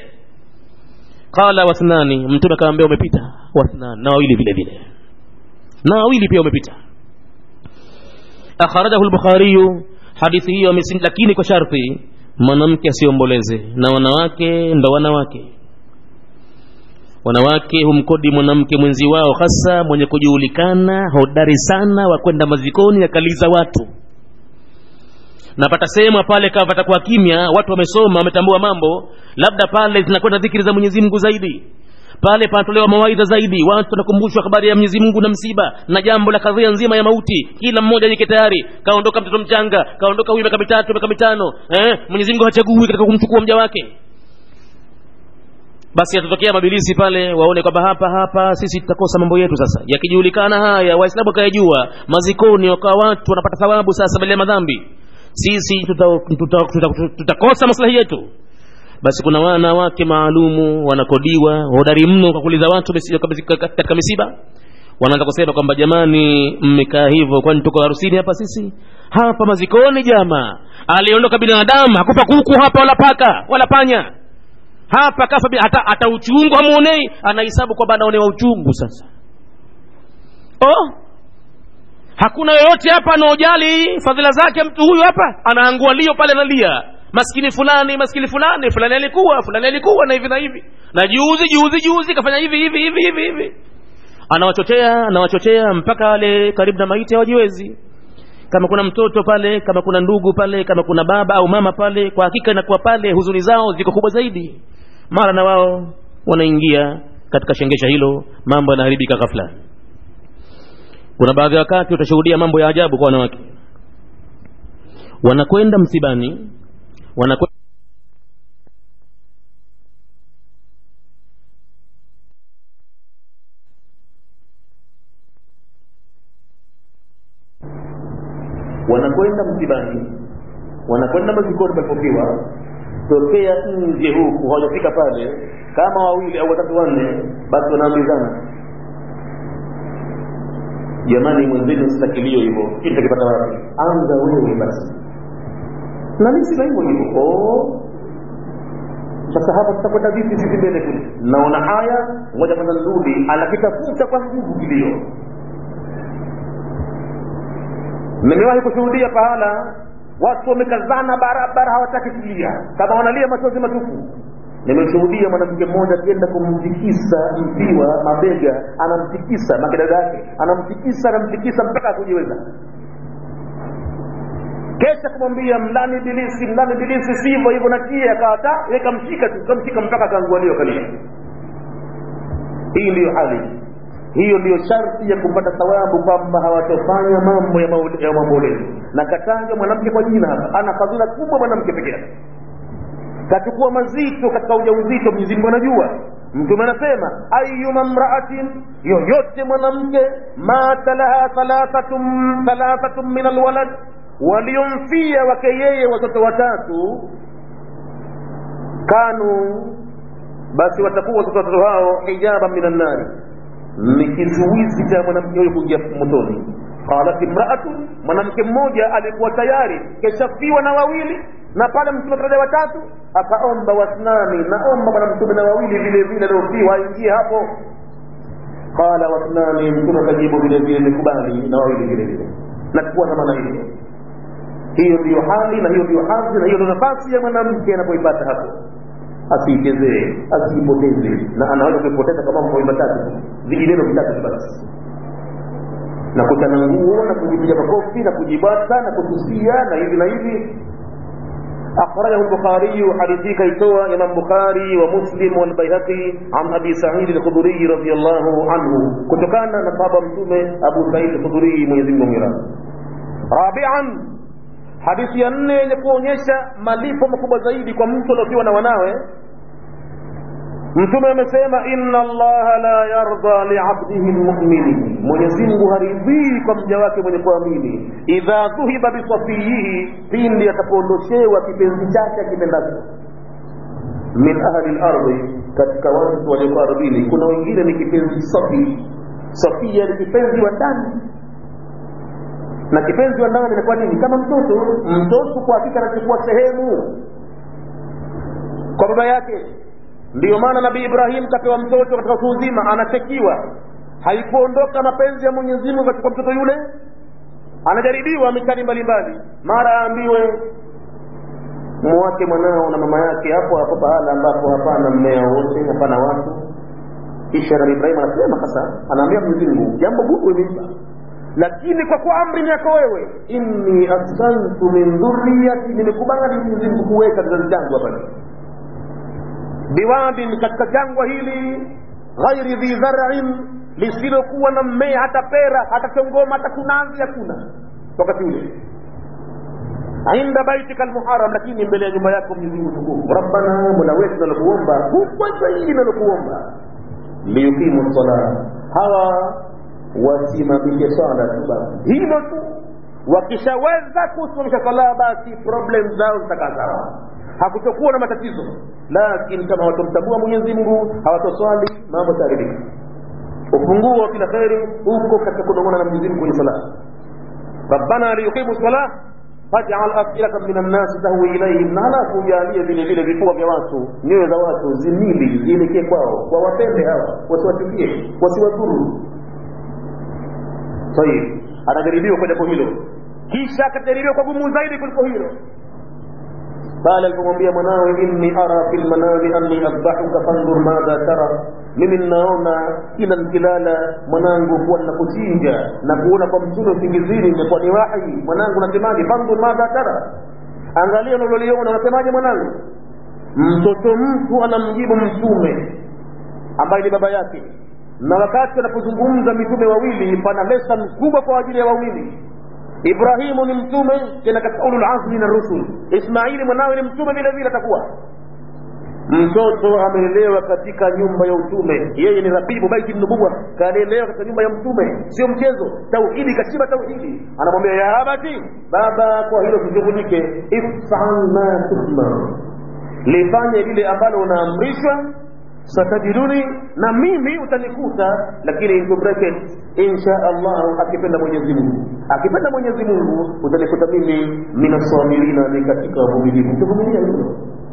Speaker 1: qala wathnani mtume akamwambia umepita wathnani na wawili vile vile na wawili pia umepita akhrajahu lbukhariyu hadithi hiyo amesim lakini kwa sharti mwanamke asiomboleze na wanawake ndo wanawake wanawake humkodi mwanamke mwenzi wao hasa mwenye kujulikana hodari sana wa kwenda mazikoni akaliza watu napata sehemu pale kama patakuwa kimya watu wamesoma wametambua mambo labda pale zinakwenda dhikiri za mwenyezi mungu zaidi pale panatolewa mawaidha zaidi watu wanakumbushwa habari ya mwenyezi mungu na msiba na jambo la kadhia nzima ya mauti kila mmoja jike tayari kaondoka mtoto mchanga kaondoka huyu miaka mitatu miaka mitano eh? mwenyezi mungu hachagui katika kumchukua mja wake basi yatatokea mabilisi pale waone kwamba hapa hapa sisi tutakosa mambo yetu sasa yakijulikana haya waislamu wakayajua mazikoni wakawa watu wanapata thawabu sasa badala ya madhambi sisi tutakosa tuta, tuta, tuta, tuta, tuta maslahi yetu basi kuna wanawake maalumu wanakodiwa hodari mno kwa kuuliza watu katika misiba wanaanza kusema kwamba jamani mmekaa hivyo kwani tuko harusini hapa sisi hapa mazikoni jama aliondoka binadamu hakupa kuku hapa wala paka wala panya hapa kafa bi- hata, hata uchungu hamuonei anahesabu kwamba anaonewa uchungu sasa oh hakuna yoyote hapa anaojali fadhila zake mtu huyu hapa anaangua lio pale analia maskini fulani maskini fulani fulani alikuwa fulani alikuwa na hivi na hivi na juzi juzi juzi kafanya hivi hivi hivi hivi hivi anawachochea anawachochea mpaka wale karibu na maiti hawajiwezi kama kuna mtoto pale kama kuna ndugu pale kama kuna baba au mama pale kwa hakika inakuwa pale huzuni zao ziko kubwa zaidi mara na wao wanaingia katika shengesha hilo mambo yanaharibika ghafla kuna baadhi ya wakati utashuhudia mambo ya ajabu kwa wanawake wanakwenda msibani wanakwenda wanakwenda msibani wanakwenda mazikoni palipofiwa tokea nje huku hawajafika pale kama wawili au watatu wanne basi wanaambizana jamani mwenzenu sitakilio hivyo kitu kipata wapi anza wewe basi na mimi sina hivyo hivyo oh sasa hapa tutakwenda vipi sisi mbele kule naona haya ngoja kwanza nirudi anakitafuta kwa nguvu kilio nimewahi kushuhudia pahala watu wamekazana barabara hawataki kulia kama wanalia machozi matupu nimeshuhudia mwanamke mmoja akienda kumtikisa mpiwa mabega anamtikisa makidada yake anamtikisa anamtikisa mpaka akujiweza kesha kumwambia mlani bilisi mlani bilisi sivyo hivyo natie akawata ye kamshika tu kamshika mpaka akaangualiwa kalia hii ndiyo hali hiyo ndiyo sharti ya kupata thawabu kwamba hawatofanya mambo ya maule- ya maombolezi na katanga mwanamke kwa jina hapa ana fadhila kubwa mwanamke peke yake kachukua mazito katika ujauzito mwenyezi mungu anajua mtume anasema ayuma mraatin yoyote mwanamke mata laha thalathatum thalathatum min alwalad waliomfia wake yeye watoto watatu kanu basi watakuwa watoto watoto hao hijaba min annari ni kizuizi cha mwanamke huyo kuingia motoni qalat imraatu mwanamke mmoja alikuwa tayari keshafiwa na wawili na pale mtume taja watatu akaomba wasnani naomba bwana mtume na wawili vile vile aliofiwa aingie hapo qala wasnani mtume akajibu vile vile nikubali na wawili vile vile nakuwa na maana hiyo hiyo ndiyo hali na hiyo ndiyo hadhi na hiyo ndio nafasi ya mwanamke anapoipata hapo asiichezee asiipoteze na anaweza kuipoteza kwa mambo matatu vijineno vitatu basi na kuchana nguo na kujipiga makofi na kujibata na kutusia na hivi na hivi أخرجه البخاري حديثي كيتوى إمام بخاري ومسلم والبيهقي عن أبي سعيد الخدري رضي الله عنه كنت كان نصاب متومة أبو سعيد الخدري من يزيد مميرا رابعا hadithi ya nne yenye kuonyesha malipo makubwa zaidi kwa mtu aliofiwa na wanawe mtume amesema inna allaha la yarda liabdihi lmumini mwenyezimngu haridhii kwa mja wake mwenye kuamini idha dhuhiba bisafiyihi pindi atapoondoshewa kipenzi chake akipendacho min ahli lardhi katika watu walioko ardhini kuna wengine ni kipenzi safi safia ni kipenzi wa ndani na kipenzi wa ndani inakuwa nini kama mtoto mtoto kwa hakika anachukua sehemu kwa baba yake ndiyo maana nabii ibrahim kapewa mtoto katika utu uzima anachekiwa haikuondoka mapenzi ya mwenyezi mungu katika mtoto yule anajaribiwa mitani mbalimbali mara aambiwe muwake mwanao na mama yake hapo hapo pahala ambapo hapana mmea wote hapana watu kisha nabii ibrahim anasema sasa anaambia mwenyezi mungu jambo gumu imempa lakini kwa kuwa amri ni yako wewe inni askantu min dhurriyati nimekubali mwenyezi mungu kuweka kizazi changu hapa biwadin katika jangwa hili ghairi dhi dharin lisilokuwa na mmea hata pera hata chongoma hata kunazi hakuna wakati ule inda baitika almuharam lakini mbele ya nyumba yako mwenyezi mungu tukufu rabbana mola wetu nalokuomba kubwa zaidi nalokuomba liyukimu sala hawa wasimamishe swala tu basi hilo tu wakishaweza kusimamisha sala basi problem zao zitakaa sawa hakutokuwa na matatizo lakini kama hawatomtambua mwenyezi mungu hawatoswali mambo taharibika
Speaker 2: ufunguo wa kila kheri uko katika kunong'ona na mwenyezi mungu kwenye sala rabbana liyuqimu salah faj'al af'ilatan min an-nas tahwi ilayhim na halafu ujalie vile vile vifua vya watu nyoyo za watu zimili zielekee kwao wawapende hawa wasiwachukie wasiwadhuru tayib anajaribiwa kwa jambo hilo kisha akajaribiwa kwa gumu zaidi kuliko hilo pale alipomwambia mwanawe inni ara fi lmanami anni adbahuka fandhur madha tara mimi ninaona kila nikilala mwanangu kuwa ninakuchinja na kuona kwa mtume usingizini imekuwa ni wahi mwanangu nasemaje fandhur madha tara angalia unaloliona unasemaje mwanangu mtoto mtu anamjibu mtume ambaye ni baba yake na wakati anapozungumza mitume wawili pana lesson kubwa kwa ajili ya wawili ibrahimu ni mtume tena katika ulul azmi na rusul ismaili mwanawe ni mtume vile vile atakuwa mtoto amelelewa katika nyumba ya utume yeye ni rabibu baiti nubuwa kalelewa katika nyumba ya mtume sio mchezo tauhidi kashiba tauhidi anamwambia ya abati baba kwa hilo tushughulike ifal ma tuhmar lifanye lile ambalo unaamrishwa satajiduni na mimi utanikuta lakini into bracket insha allah akipenda mwenyezi mungu akipenda mwenyezi mungu utanikuta mimi minaswamilina ni katika wavumilivu utavumilia hilo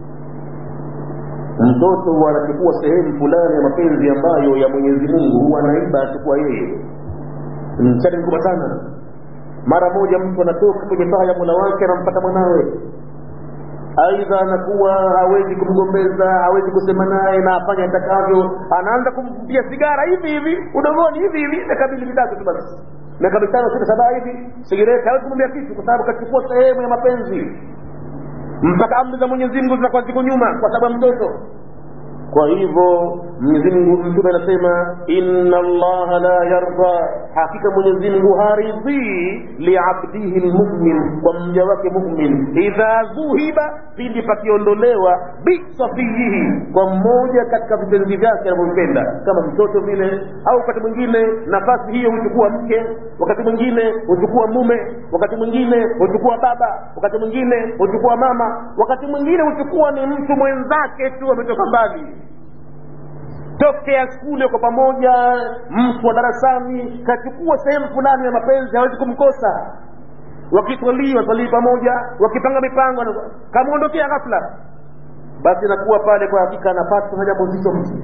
Speaker 2: mtoto anachukua sehemu fulani ya mapenzi ambayo ya mwenyezi mungu huwa anaiba achukua yeye mchani mkubwa sana mara moja mtu anatoka kwenye paa ya mola wake anampata mwanawe aidha anakuwa hawezi kumgombeza hawezi kusema naye na afanye atakavyo anaanza kumvutia sigara hivi hivi udogoni hivi hivi miaka mbili mitatu tu basi miaka mitano sita saba hivi sigareti hawezi kumwambia kitu kwa sababu kachukua sehemu ya mapenzi mpaka amri za mwenyezi mungu zinakuwa ziko nyuma kwa sababu ya mtoto kwa hivyo mwenyezi mungu mtume anasema inna allaha la yarda hakika mwenyezi mungu haridhii liabdihi lmumin kwa mja wake mumin idha dhuhiba pindi pakiondolewa bisafiyihi kwa mmoja katika vipenzi vyake anavyovipenda kama mtoto vile au wakati mwingine nafasi hiyo huchukua mke wakati mwingine huchukua mume wakati mwingine huchukua baba wakati mwingine huchukua mama wakati mwingine huchukua ni mtu mwenzake tu ametoka mbali tokea skule kwa pamoja mtu wa darasani kachukua sehemu fulani ya mapenzi hawezi kumkosa wakitwalii watalii pamoja wakipanga mipango kamwondokea ghafla basi nakuwa pale kwa hakika anapata na jambo zito mtu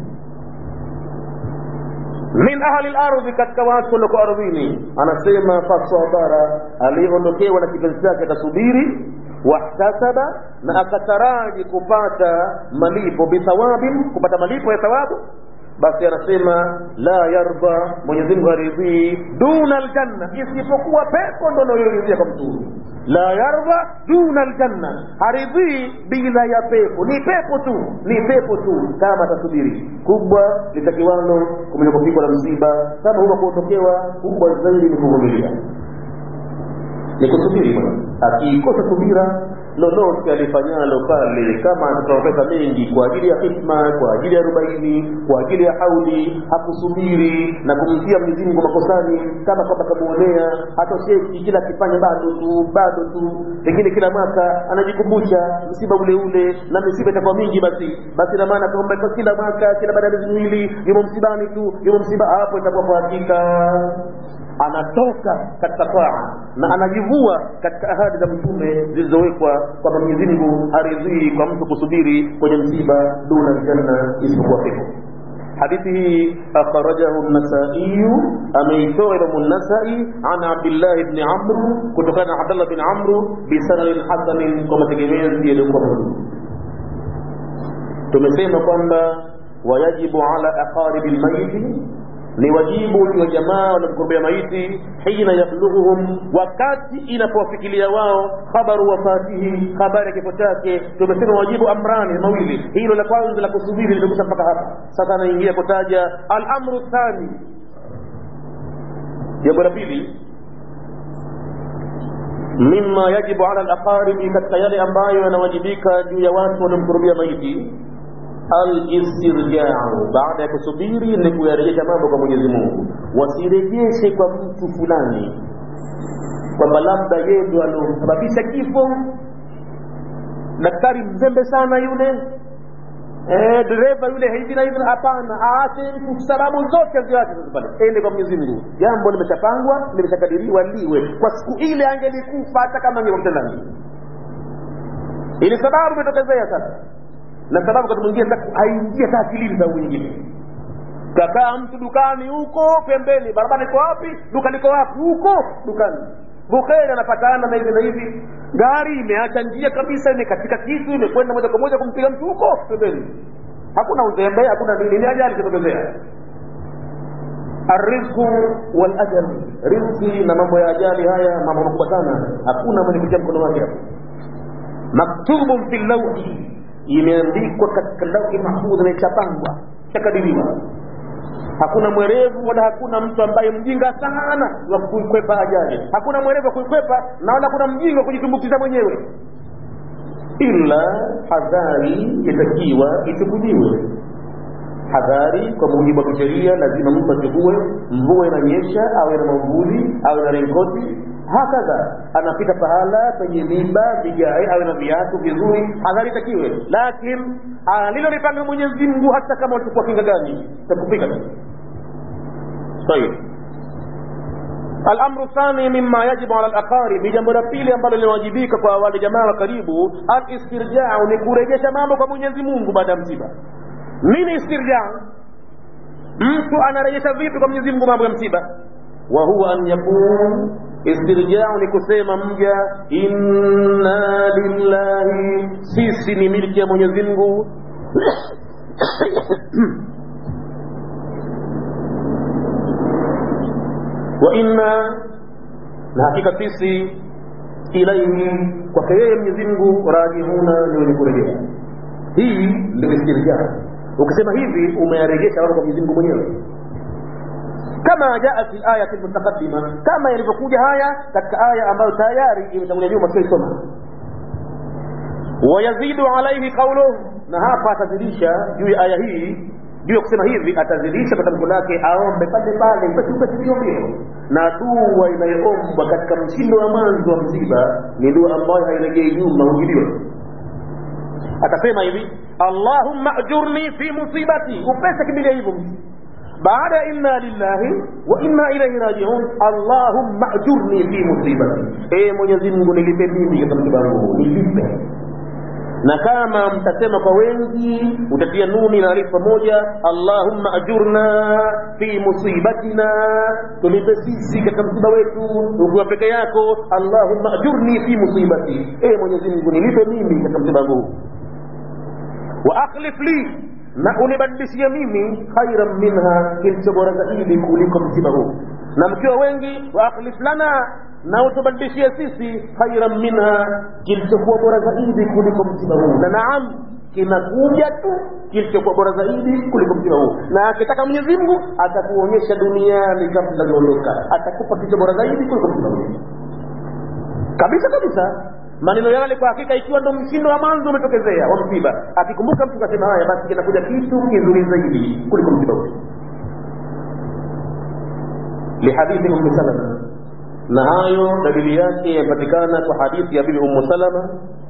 Speaker 2: min ahli lardhi katika watu walioko ardhini anasema fasabara aliyeondokewa na kipenzi chake atasubiri wahtasaba na akataraji kupata malipo bithawabin kupata malipo ya thawabu basi anasema la yarda mwenyezi mungu haridhii duna aljanna isipokuwa pepo ndo nayoridhia kwa mtu la yarda duna aljanna haridhii bila ya pepo ni pepo tu ni pepo tu kama atasubiri kubwa litakiwano kumenya kupigwa na msiba kama huwa kuondokewa kubwa zaidi ni kuvumilia ni kusubiri bwana akiikosa subira lolote alifanyalo pale kama atatoa pesa mengi kwa ajili ya hikma kwa ajili ya arobaini kwa ajili ya hauli hakusubiri na kumtia Mwenyezi Mungu makosani kama kwamba kamuonea hatosheki kila akifanya bado tu bado tu pengine kila mwaka anajikumbusha msiba ule ule na misiba itakuwa mingi basi basi na maana kwamba kwa kila mwaka kila baada ya miezi miwili yumo msibani tu yumo msiba hapo itakuwa kwa hakika anatoka katika taa na anajivua katika ahadi za mtume zilizowekwa kwamba Mwenyezi Mungu haridhii kwa mtu kusubiri kwenye msiba duna aljanna isipokuwa pepo hadithi hii akhrajahu an-Nasa'i ameitoa Imam an-Nasa'i an Abdullah ibn Amr kutokana na Abdullah bin Amr bi sanadin hasanin kwa mategemezi yaliyokuwa mazuri tumesema kwamba wayajibu ala aqaribi al-mayyit ni wajibu wa jamaa wanamkurbia maiti hina yablughuhum wakati inapowafikilia wao khabaru wafatihi habari ya kifo chake tumesema wajibu amrani mawili hilo la kwanza la kusubiri limekusha mpaka hapa sasa anaingia kutaja al-amru thani jambo la pili mima yajibu ala al-aqaribi katika yale ambayo yanawajibika juu ya watu wanaomkurubia maiti alistirjau baada ya kusubiri ni kuyarejesha mambo kwa mwenyezi mungu wasirejeshe kwa mtu fulani kwamba labda yeye ndo aliosababisha kifo daktari mzembe sana yule eh, dereva yule hivi na hivi hapana aache sababu zote ziache sasa pale ende kwa mwenyezi mungu jambo limeshapangwa limeshakadiriwa liwe kwa siku ile angelikufa hata kama angekuta ndani ili sababu imetokezea sasa na sababu wakati mwingine haingia hata akilini sababu nyingine kakaa mtu dukani huko pembeni barabara iko wapi duka liko wapi huko dukani bukheri anapatana na hivi na hivi gari imeacha njia kabisa imekatika kitu imekwenda moja kwa moja kumpiga mtu huko pembeni hakuna uzembe hakuna nini ni ajali ikitokezea arrizqu wal ajal rizqi na mambo ya ajali haya mambo makubwa sana hakuna mwenye kutia mkono wake hapo maktubun fi lawhi imeandikwa katika lauhi mahfudh na itapangwa itakadiriwa hakuna mwerevu wala hakuna mtu ambaye mjinga sana wa kuikwepa ajali hakuna mwerevu wa kuikwepa na wala hakuna mjinga wa kujitumbukiza mwenyewe ila hadhari yatakiwa ichukuliwe hadhari kwa mujibu wa kisheria lazima mtu achukue mvua inanyesha awe na mwamvuli awe na renkoti hakadha anapita pahala penye miba vigae awe na viatu vizuri hadhari itakiwe lakin alilolipanga mwenyezi mungu hata kama utachukua kinga gani takupika طيب الامر الثاني مما يجب على الاقارب jambo la pili ambalo linawajibika kwa wale jamaa wa karibu alistirjau ni kurejesha mambo kwa mwenyezi mungu baada ya msiba nini istirjau mtu anarejesha vipi kwa mwenyezi mungu mambo ya msiba wa huwa an yakun istirjau ni kusema mja inna lillahi sisi ni milki ya mwenyezi mungu wa inna na hakika sisi ilaihi kwake yeye mwenyezi mungu rajihuna ni wenye kurejea hii ndio istirjaa ukisema hivi umeyarejesha wao kwa mwenyezi mungu mwenyewe kama jaa fi ayati mutaqaddima kama ilivyokuja haya katika aya ambayo tayari imetangulia nyuma tuisoma wayazidu alaihi qauluhu na hapa atazidisha juu ya aya hii juu ya kusema hivi atazidisha kwa tamko lake aombe pale pale basi basi mbio mbio na dua inayoombwa katika mshindo wa mwanzo wa msiba ni dua ambayo hairejei nyuma hujibiwa atasema hivi allahumma ajurni fi musibati upesa kimbilia hivyo baada ya inna lillahi wa inna ilaihi rajiun allahumma ajurni fi musibati ee mwenyezi mungu nilipe mimi katika msiba wangu nilipe na kama mtasema kwa wengi utatia nuni na alif pamoja allahumma ajurna fi musibatina tulipe sisi katika msiba wetu ukiwa peke yako allahumma ajurni fi musibati e mwenyezi mungu nilipe mimi katika msiba wangu wa akhlif li na unibadilishie mimi khairan minha kilicho bora zaidi kuliko msiba huu na mkiwa wengi wa akhlif lana na utubadilishie sisi khairan minha kilichokuwa bora zaidi kuliko msiba huu na naam kinakuja tu kilichokuwa bora zaidi kuliko msiba huu na akitaka mwenyezi mungu atakuonyesha duniani kabla kuondoka atakupa kilicho bora zaidi kuliko msiba huu kabisa kabisa maneno yale kwa hakika ikiwa ndo mshindo wa mwanzo umetokezea wa msiba akikumbuka mtu kasema haya basi kinakuja kitu kizuri zaidi kuliko msiba huu lihadithi ummi salama na hayo dalili yake yapatikana kwa hadithi ya bibi ummu salama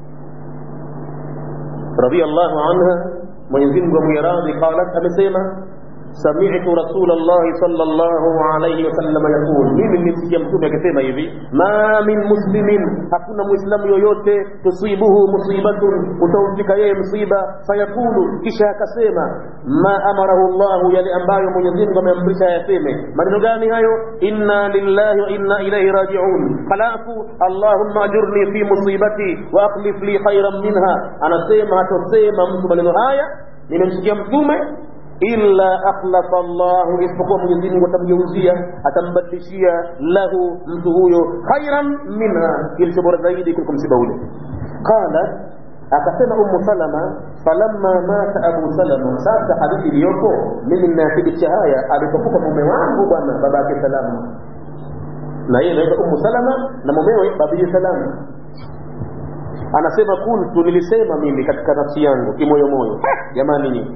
Speaker 2: radhiallahu anha mwenyezi mungu amwiradhi qalat amesema سمعت رسول الله صلى الله عليه وسلم يقول mimi nimsikia mtume akisema hivi ma min muslimin hakuna muislamu yoyote tusibuhu musibatun utaumfika yeye msiba fayakulu kisha akasema ma amarahu llahu yale ambayo mwenyezi mungu ameamrisha yaseme maneno gani hayo inna lillahi wa inna ilaihi rajiun halafu allahumma ajurni fi musibati wa akhlif li khairan minha anasema hatosema mtu maneno haya nimemsikia mtume illa akhlafa Allahu, isipokuwa Mwenyezi Mungu atamgeuzia atambadilishia lahu mtu huyo khairan minha, kilicho bora zaidi kuliko msiba ule. Qala, akasema Ummu Salama, falamma mata Abu Salama. Sasa hadithi iliyopo mimi ninathibitisha haya, alipokufa mume wangu bwana baba yake Salama, na yeye anaitwa Ummu Salama na mumewe babiye Salama anasema kuntu, nilisema mimi katika nafsi yangu kimoyomoyo, jamani nyinyi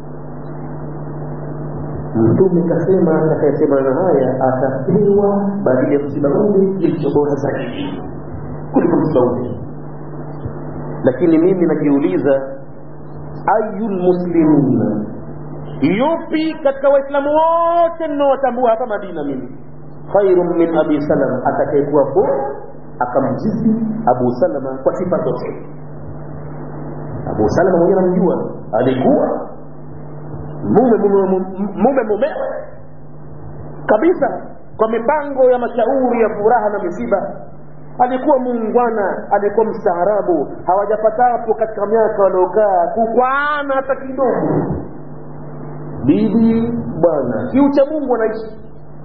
Speaker 2: mtume kasema atakayesema maneno haya atapewa badili ya msiba ule kilicho bora zaidi kuliko msiba ule lakini mimi najiuliza ayu lmuslimina yupi katika waislamu wote ninaowatambua hapa madina mimi khairun min abi salama atakayekuwa bora akamjizi abu salama kwa sifa zote abu salama mwenyewe namjua alikuwa mume mume mume mumewe kabisa kwa mipango ya mashauri ya furaha na misiba alikuwa muungwana alikuwa mstaarabu hawajapatapo katika miaka waliokaa kukwana hata kidogo bibi bwana kiucha mungu anaishi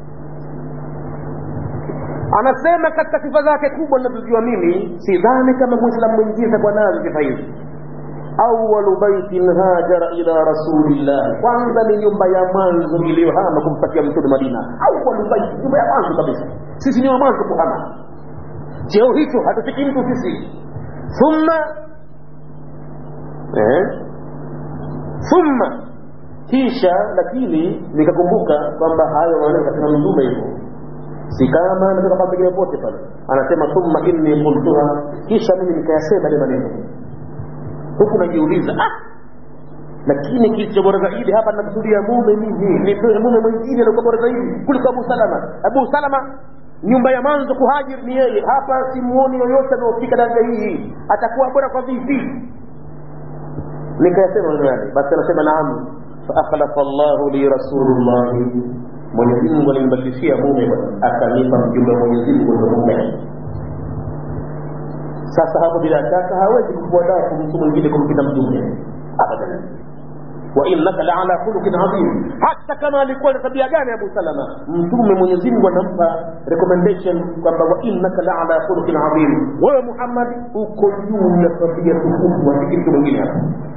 Speaker 2: anasema katika sifa zake kubwa ninazojua mimi sidhani kama mwislamu mwingine atakuwa nazo sifa hizi awalu baitin hajara ila rasulillah kwanza ni nyumba ya mwanzo iliyohama kumpatia mtume madina awalu baiti nyumba ya mwanzo kabisa sisi ni wa mwanzo kuhama cheo hicho hatufiki mtu sisi thumma eh? thumma kisha lakini nikakumbuka kwamba hayo maneno katika mtume hivyo si kama anatoka pa pengine pote pale anasema thumma inni qultuha kisha mimi nikayasema ile maneno huku najiuliza ah lakini kilicho bora zaidi hapa nakusudia mume mimi nipewe mume mwingine alikuwa bora zaidi kuliko abu salama abu salama nyumba ya mwanzo kuhajiri ni yeye hapa simuoni yoyote anaofika daraja hii atakuwa bora kwa vipi nikayasema maneno yale basi anasema naam faakhlafa llahu li rasulullahi mwenyezi mungu alimbadilishia mume akanipa mjumbe wa mwenyezi mungu ndo mume sasa hapo bila shaka hawezi kufuataa mtu mwingine kumpita mtume abadan wa innaka laala khuluqin adhim hata kama alikuwa na tabia gani abu salama mtume mwenyezi mungu anampa recommendation kwamba wa innaka laala khuluqin adhim wewe muhammad uko juu ya tabia tukufu wasiki mtu mwingine hapa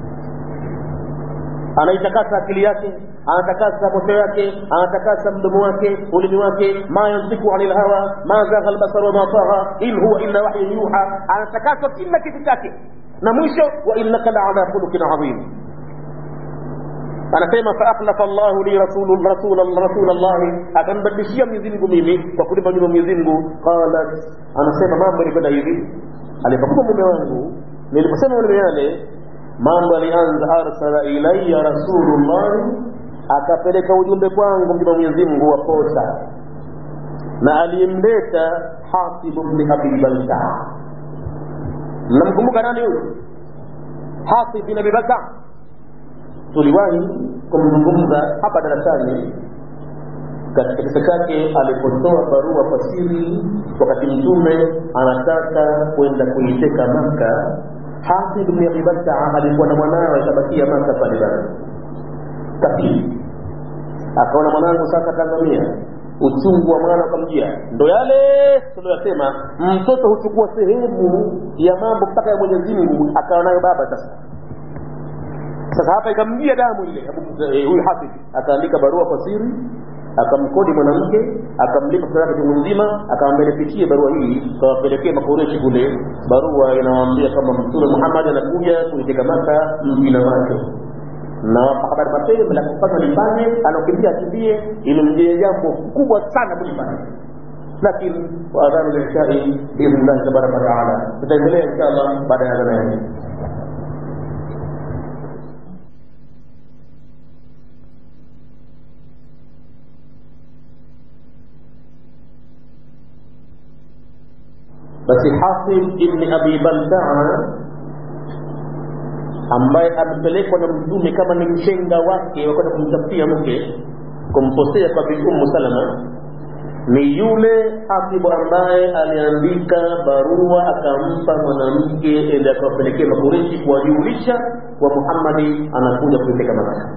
Speaker 2: anaitakasa akili yake anatakasa moto yake anatakasa mdomo wake ulimi wake ma yantiku ani lhawa ma zagha lbasar wama tagha in huwa illa wahyun yuha anatakaswa kila kitu chake na mwisho wa innaka laala khuluqin adhim anasema faakhlafa llahu li rasul llahi akambadilishia mwenyezimngu mimi kwa kulipa nyuma mwenyezimngu qalat anasema mambo yalikwenda hivi alipokuwa mume wangu niliposema maneno yale mambo alianza arsala ilaya rasulullahi akapeleka ujumbe kwangu mjumbe wa mwenyezi mungu wa posa na aliyemleta hasibu bni abi balta mnamkumbuka nani huyu hasib bin abi balta tuliwahi kumzungumza hapa darasani katika kisa chake alipotoa barua kwa siri wakati mtume anataka kwenda kuiteka maka Hasib bin Abi Baltaa alikuwa na mwanawe akabakia Maka pale bado kafiri, akaona mwanangu sasa tangamia, uchungu wa mwana ukamjia. Ndo yale tuliyosema, mtoto huchukua sehemu ya mambo mpaka ya Mwenyezi Mungu akawa nayo baba sasa. Sasa hapa ikamjia damu ile huyu Hasib, akaandika barua kwa siri akamkodi mwanamke akamlipa pesa yake chungu nzima akamwambia nipitie barua hii kawapelekee makoreshi kule barua inawaambia kama mtume muhammad anakuja kuiteka maka mjina wake na wapa habari mapema la kufanya lifanye anakimbia akimbie imemjia jambo kubwa sana kulifanya lakini waadhanu lishai biidhnillahi tabaraka wataala tutaendelea insha allah baada ya adhana yake basi Hasib ibni Abi Baltaa ambaye amepelekwa na mtume kama ni mshenga wake wakwenda kumtafutia mke kumposea kwa Bi Ummu Salama ni yule Hasibu ambaye aliandika barua akampa mwanamke ili akawapelekea Makureshi kuwajulisha kwa Muhammadi anakuja kuiteka Maka,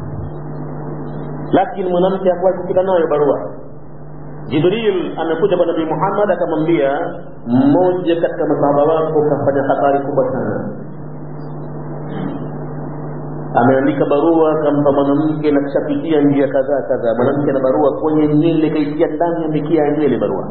Speaker 2: lakini mwanamke hakuwahi kufika nayo barua Jibril amekuja kwa Nabii Muhammad akamwambia, mmoja katika masahaba wako kafanya hatari kubwa sana, ameandika barua akampa mwanamke na kishapitia njia kadhaa kadhaa. Mwanamke na barua kwenye nywele kaitia ndani ya mikia ya nywele barua.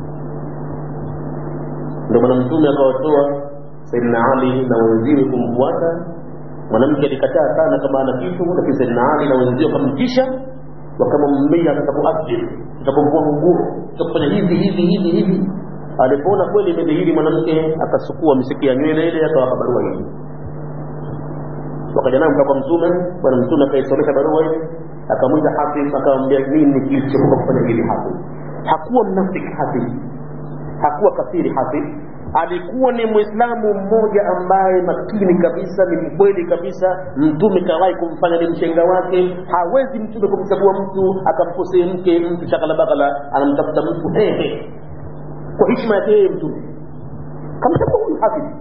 Speaker 2: Ndio maana Mtume akawatoa Sayyidina Ali na wenziwe kumfuata. Mwanamke alikataa sana kama ana kitu, lakini Sayyidina Ali na wenziwe wakamtisha wakamwambia tutakuathiri tutakumvua nguo tutakufanya hivi hivi hivi hivi alipoona kweli imedhihiri mwanamke akasukua misiki ya nywele ile akawapa barua hii wakaja nayo mpaka kwa mtume bwana mtume akaisomesha barua hii akamwita hafidh akamwambia nini kilichokuwa kufanya hili hafidh hakuwa mnafiki hafidh hakuwa kafiri hafidh alikuwa ni mwislamu mmoja ambaye makini kabisa ni mkweli kabisa mtume kawahi kumfanya ni mshenga wake hawezi mtume kumchagua mtu akamkosee mke mtu shakalabakala anamtafuta mtu hehe kwa heshima yake yeye mtume kamchagua huyu hafidh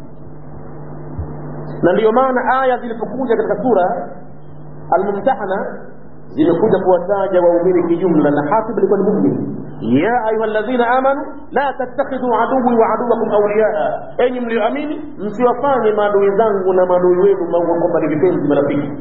Speaker 2: na ndiyo maana aya zilipokuja katika sura almumtahana zimekuja kuwataja waumini kijumla na hafidh alikuwa ni mumin ya ayuha alladhina amanu la tattakhidhu aduwi wa aduwakum awliyaa enyi mlioamini msiwafanye maadui zangu na maadui wenu kwamba ni vipenzi marafiki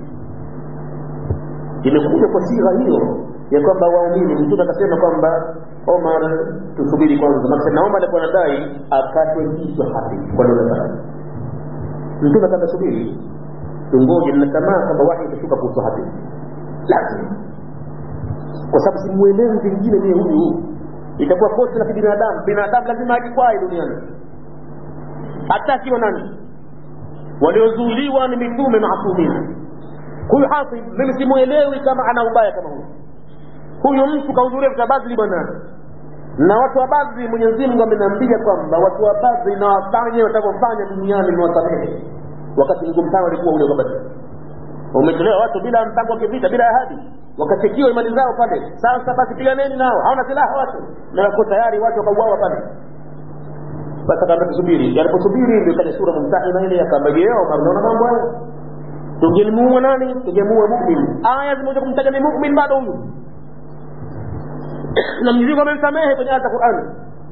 Speaker 2: imekuja kwa sigha hiyo ya kwamba waumini mtume akasema kwamba omar tusubiri kwanza maksa na omar alikuwa anadai akatwe kichwa hafidh kwa dola zake mtume akamba subiri tungoje nina tamaa kwamba wahi utashuka kuhusu hafidh lazima kwa sababu simuelewi vingine mie huyu itakuwa kosa la kibinadamu binadamu lazima ajikwai duniani hata akiwa nani waliozuiliwa ni mitume maasumina huyu hafidh mimi simuelewi kama ana ubaya kama huyu huyu mtu kahudhuria vita badri bwana na watu wa badri mwenyezi mungu ameniambia kwamba watu wa badri na wafanye watavyofanya duniani ni wasamehe wakati mgumu sana walikuwa ule kwa badri umetolewa watu bila mpango wa kivita bila ahadi wakachekiwa imani zao pale sasa basi piganeni nao hawana silaha watu na wako tayari watu wakauawa pale basi akaambia tusubiri aliposubiri ndio ikaja sura mumtahina ile akaambia je Omar unaona mambo haya tungelimuua nani tungemuua mumin aya zimoja kumtaja ni mumin bado huyu na Mwenyezi Mungu amemsamehe kwenye aya za Qur'an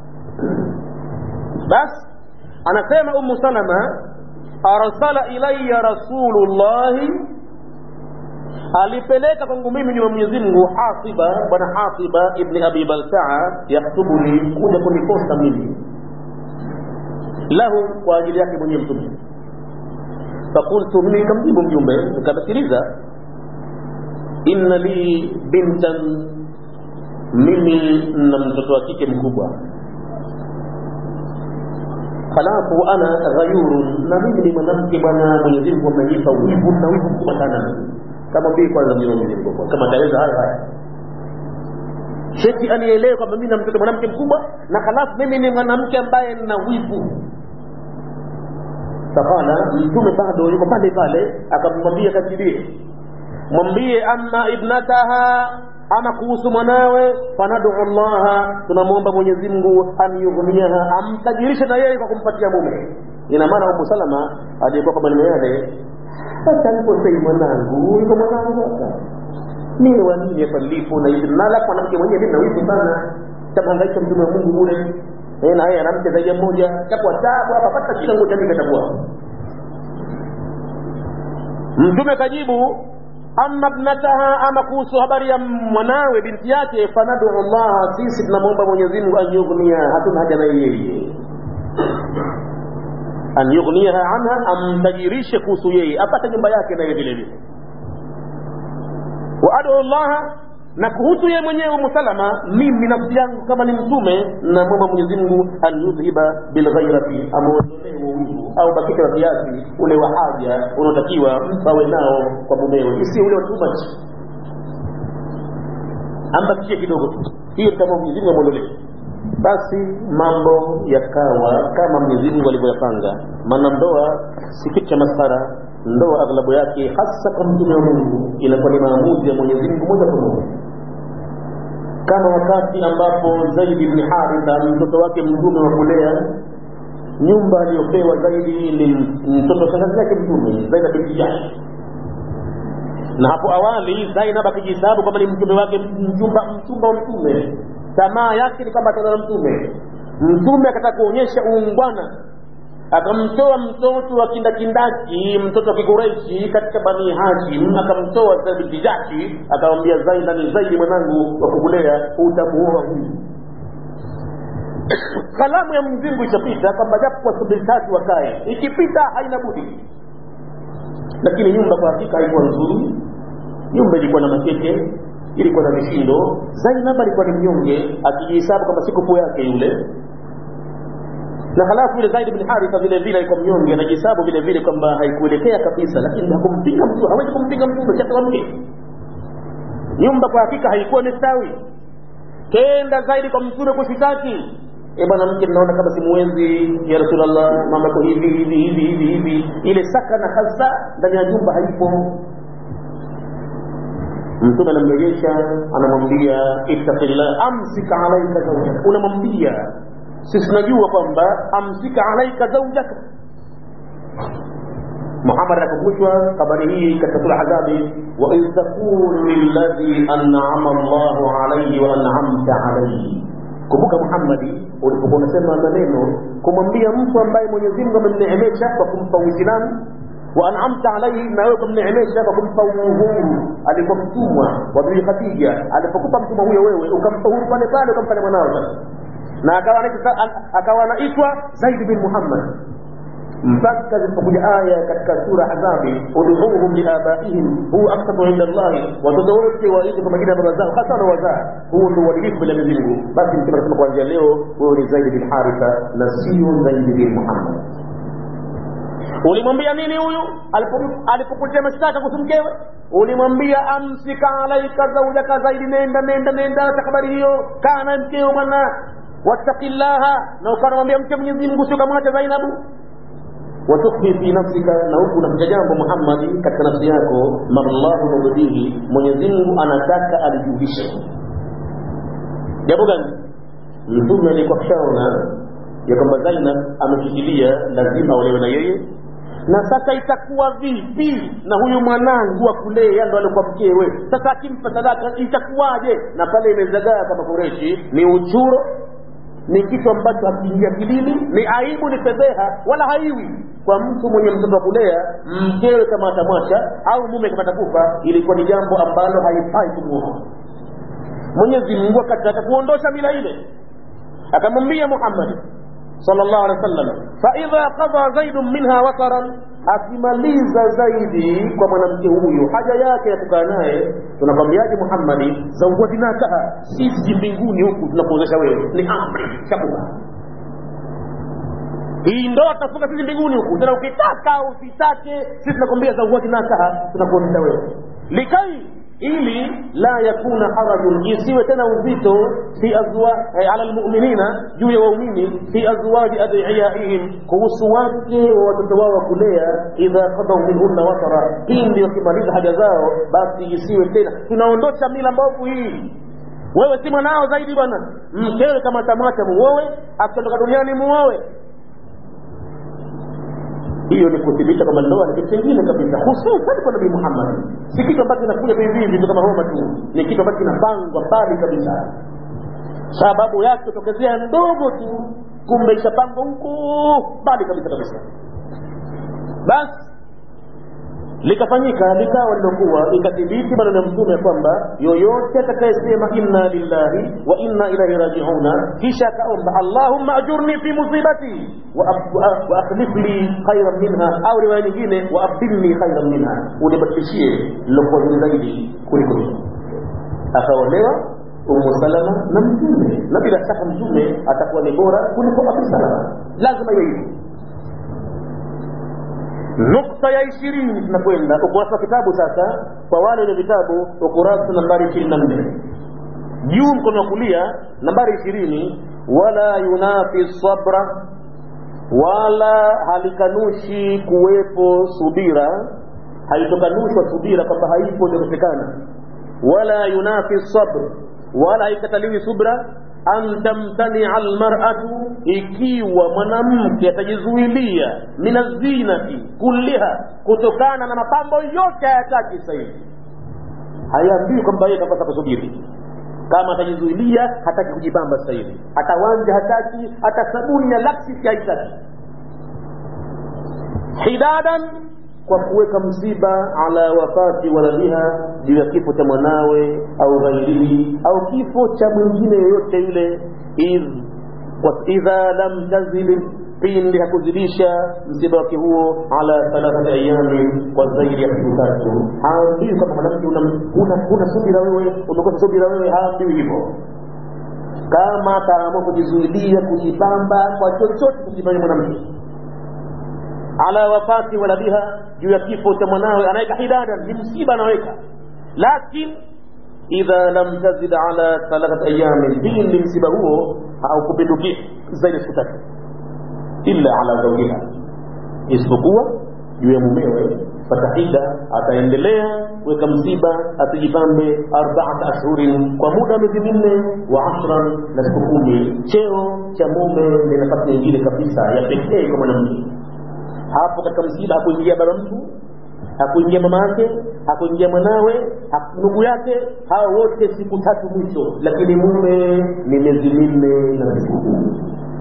Speaker 2: basi anasema Ummu Salama arsala ilayya rasulullahi alipeleka kwangu mimi ni wa Mwenyezi Mungu Hasiba bwana Hasiba ibn Abi Baltaa yaktubuni kuja kuniposta mimi lahu kwa ajili yake mwenyewe mtume fakultu mimi nikamjibu mjumbe nikasikiliza inna li bintan mimi na mtoto wa kike mkubwa halafu ana ghayurun na mimi ni mwanamke bwana Mwenyezi Mungu amenipa wivu na wivu mkubwa sana kama bii kwanza Mwenyezi Mungu kama taweza haya haya sheti anielewe kwamba mimi na mtoto mwanamke mkubwa na halafu mimi ni mwanamke ambaye nina wivu fakala mtume bado yuko pale pale akamwambia kajibie mwambie amma ibnataha ama kuhusu mwanawe fanadu llaha tunamwomba mwenyezi mungu an yughniyaha amtajirishe na yeye kwa kumpatia mume ina maana umu salama aliyekuwa kwa maneno yale hata aliposei mwanangu yuko mwanangu hapa mimi wanini hapa nilipo na hivi na alafu mwanamke mwenyewe mimi nawivu sana tamhangaisha mtume wa mungu ule na yeye anamke zaidi ya mmoja takuwa tabu hapa pata shida ngoja mimi katakuwa mtume kajibu amma ibnataha ama kuhusu habari ya mwanawe binti yake fanadu llaha sisi tunamwomba mwenyezi mungu an yughniya hatuna haja na yeye an yughniyaha anha amtajirishe kuhusu yeye apate nyumba yake naye vile vile wa adu llaha na kuhusu yeye mwenyewe umu salama mimi nafsi yangu kama ni mtume namwomba mwenyezi mungu an yudhhiba bilghairati amwondolee uwivu au bakisha wa kiasi ule wa haja unaotakiwa mtu awe nao kwa mumewe isi ule wa too much ambakishie kidogo tu hiyo kama mwenyezi mungu amwondolee basi mambo yakawa kama mwenyezi mungu alivyoyapanga maana ndoa si kitu cha masara ndoa aghlabu yake hasa kwa mtume wa mungu inakuwa ni maamuzi ya mwenyezi mungu moja kwa moja kama wakati ambapo zaidi ibni haritha mtoto wake mtume wa kulea nyumba aliyopewa zaidi ni mtoto shangazi yake mtume zainab binti jahsh na hapo awali zainab akijihesabu kwamba ni mtume wake mchumba mchumba wa mtume tamaa yake ni kwamba ataona mtume mtume akataka kuonyesha uungwana akamtoa mtoto wa kindakindaki mtoto wa kikureishi katika bani hashim akamtoa binti jaki akamwambia zaina ni zaidi mwanangu wa kukulea utamuoa huyu kalamu ya mzingu ishapita kwamba japo kwa subiri tatu wakae ikipita haina budi lakini nyumba kwa hakika haikuwa nzuri nyumba ilikuwa na makeke ilikuwa na vishindo zainab alikuwa ni mnyonge akijihesabu kama sikupu yake yule na halafu ile zaid bin haritha vile vile alikuwa mnyonge anajisabu vile vile kwamba haikuelekea kabisa lakini hakumpinga mtu hawezi kumpinga mtume chata wa mke nyumba kwa hakika haikuwa imestawi kenda zaidi kwa mtume kushitaki e bwana mke naona kama simuwezi ya rasulllah mama ko hivi hivi hivi hivi hivi ile sakana hasa ndani ya nyumba haipo mtume anamrejesha anamwambia ittaqillah amsika alaika zaujaka unamwambia sisi tunajua kwamba amsika alaika zaujaka muhammad anakumbushwa habari hii katika sura adhabi waidh taqulu lilladhi an'ama llahu alaihi wa an'amta alaihi kumbuka muhammadi ulipokuwa unasema maneno kumwambia mtu ambaye mwenyezi mungu amemneemesha kwa kumpa uislamu wa an'amta alaihi na wewe kumneemesha kwa kumpa uhuru alikuwa mtumwa wa bibi khadija alipokupa mtumwa huyo wewe ukampa uhuru pale pale ukamfanya mwanao sasa na akawa akawa anaitwa zaid bin muhammad mpaka zilipokuja aya katika sura adhabi ud'uuhum liabaihim huwa aksatu inda llahi watoto wote waite kwa majina ya baba zao hasa wazaa huo ndio uadilifu mbele ya Mwenyezi Mungu basi mtume anasema kuanzia leo wewe ni zaidi bin haritha na sio zaidi bin muhammad ulimwambia nini huyu alipokuletea mashtaka kuhusu mkewe ulimwambia amsika alaika zaujaka zaidi nenda nenda nenda acha habari hiyo kaa na mkeo bwana wattaqillaha na ukanamwambia mke Mwenyezi Mungu sio kamwacha Zainabu watukfi fi nafsika na huku unaficha jambo Muhammadi katika nafsi yako mallahu mubdihi Mwenyezi Mungu anataka alijulishe jambo gani mtume alikuwa kishaona ya kwamba Zainab ameshikilia lazima aolewe na yeye na sasa itakuwa vipi na huyu mwanangu wa kulea ndo alikuwa mkewe sasa akimpa sadaka itakuwaje na pale imezagaa kama kureshi ni uchuro ni kitu ambacho hakiingia kilini ni aibu ni fedheha wala haiwi kwa mtu mwenye mtoto wa kulea mkewe kama atamwacha au mume kama atakufa ilikuwa ni jambo ambalo haifai kumuoa mwenyezi mungu akataka kuondosha mila ile akamwambia muhammadi sallallahu alaihi wasallam faidha qada zaidun minha wataran akimaliza zaidi kwa mwanamke huyu haja yake ya kukaa naye tunakwambiaje muhammadi zawajinakaha sisi mbinguni huku tunakuozesha wewe ni amri shakuka hii ndoa tutafunga sisi mbinguni huku tena ukitaka usitake sisi tunakwambia zawajinakaha tunakuozesha wewe likai ili la yakuna harajun isiwe tena uzito fi azwa eh, ala almu'minina juu ya waumini fi azwaji adiyaihim kuhusu wake wa watoto wao wa kulea idha qadaw minhunna watara pindi wakimaliza haja zao basi isiwe tena tunaondosha mila mbovu hii wewe si mwanao zaidi bwana mkewe kama tamwacha muowe akiondoka duniani muowe hiyo ni kuthibitisha kwamba ndoa ni kitu kingine kabisa hususan kwa nabii muhammad si kitu ambacho kinakuja hivi hivi tu kama homa tu ni kitu ambacho kinapangwa mbali kabisa sababu yake kutokezea ndogo tu kumbe ishapangwa huko mbali kabisa kabisa basi likafanyika likawa lilokuwa ikathibiti maneno ya mtume kwamba yoyote atakayesema inna lillahi wa inna ilaihi rajiuna kisha akaomba allahumma ajurni fi musibati wa akhlif li khairan minha au riwaya nyingine wa abdilni khairan minha unibadilishie lilokuwa zuri zaidi kuliko hii akaolewa umu salama na mtume na bila shaka mtume atakuwa ni bora kuliko abu salama lazima iwe hivi nukta ya ishirini tunakwenda ukurasa wa kitabu sasa kwa wale wenye vitabu ukurasa nambari ishirini na nne juu mkono wa kulia nambari ishirini wala yunafi sabra wala halikanushi kuwepo subira haitokanushwa subira kwamba haipo itakosekana wala yunafi sabr wala haikataliwi subra an tamtania almar'atu ikiwa mwanamke atajizuilia min azinati kulliha kutokana na mapambo yote hayataki sasa hivi hayaambiwi kwamba yeye kapasa kusubiri kama atajizuilia hataki kujipamba sasa hivi hata wanja hataki hata sabuni ya laksisi haitaki hidadan kwa kuweka msiba ala wafati waladiha juu ya kifo cha mwanawe au ghairihi au kifo cha mwingine yoyote yule idha lam tazid pindi hakuzidisha msiba wake huo ala thalathati ayami kwa zaidi ya siku tatu haambiwi kwamba mwanamke una subira wewe umekosa subira wewe haambiwi hivyo kama ataamua kujizuilia kujipamba kwa chochote kujifanya mwanamke ala wafati waladiha juu ya kifo cha mwanawe anaweka hidada ni msiba anaweka lakin idha lam tazid ala thalathati ayamin pindi msiba huo haukupindukia zaidi siku tatu illa ala zawjiha isipokuwa juu ya mumewe fatahida ataendelea kuweka msiba asijipambe arbaata ashhurin kwa muda wa miezi minne wa ashran na siku kumi cheo cha mume ni nafasi nyingine kabisa ya pekee kwa mwanamke hapo katika msiba hakuingia baba mtu hakuingia mama yake hakuingia mwanawe ndugu yake hawa wote siku tatu mwisho lakini mume ni miezi minne na siku kumi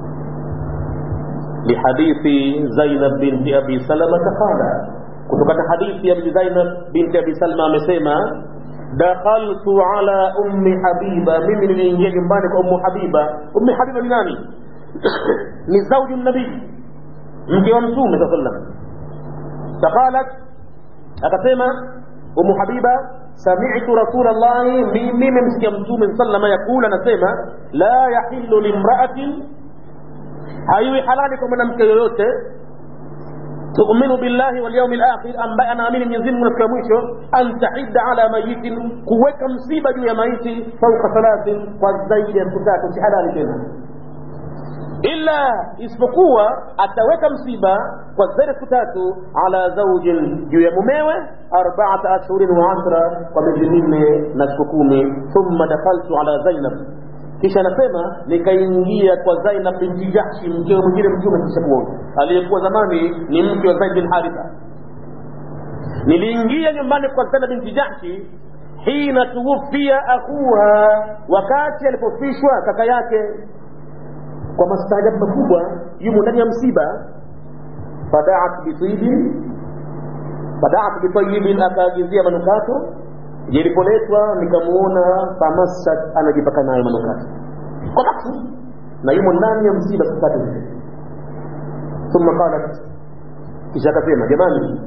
Speaker 2: lihadithi zainab binti abi salamata qala kutokana hadithi ya zainab binti abi salma amesema dakhaltu ala ummi habiba mimi niliingia nyumbani kwa ummu habiba ummi habiba ni nani ni zauju nabii mke wa mtume saa sallam faqalat akasema umu habiba samitu rasul llahi mimi memsikia mtume salama yakula anasema la yahilu limraatin haiwi halali kwa mwanamke yoyote tuuminu billahi walyaumi lakhir ambaye anaamini mwenyezi mungu na siku ya mwisho an tahidda ala mayitin kuweka msiba juu ya maiti fauka thalathin kwa zaidi ya siku tatu si halali tena illa isipokuwa ataweka msiba kwa zaidi siku tatu ala zaujin juu ya mumewe arbaata ashhurin wa ashra kwa miezi minne na siku kumi thumma dakhaltu ala zainab kisha anasema nikaingia kwa zainab binti jahshi mkewe mwingine mtume kisha kuona aliyekuwa zamani ni mke wa zaid bin haritha niliingia nyumbani kwa zainab binti jahshi hina tuwufia akhuha wakati alipofishwa kaka yake kwa mastaajabu makubwa yumo ndani ya msiba fadaat bitibin fadaat bitayibin akaagizia manukato jilipoletwa nikamuona famassat anajipaka nayo manukato kwa nafsi na yumo ndani ya msiba siku tatu thumma qalat kisha akasema jamani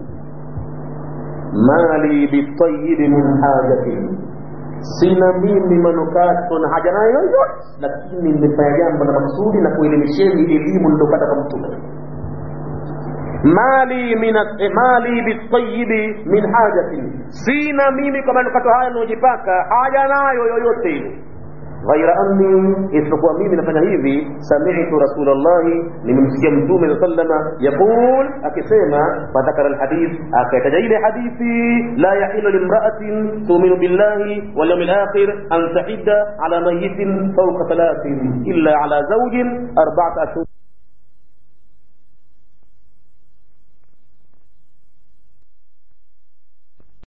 Speaker 2: mali bitayibi min hajatin sina mimi manukato na haja nayo yoyote lakini nimefanya jambo la maksudi na kuelimisheni elimu nilopata kwa mtume mali min mali bitayibi min hajatin sina mimi kwa manukato haya naojipaka haja nayo yoyote ile ghaira anni isipokuwa mimi nafanya hivi samitu rasulllahi nimemsikia mtume saa salama yaqul akisema fadhakara lhadith akaitaja ile hadithi la yahilu limraatin tuminu billahi walyaumi lakhir an tahidda ala mayitin fauka thalathin illa ala zaujin arbaata ashhur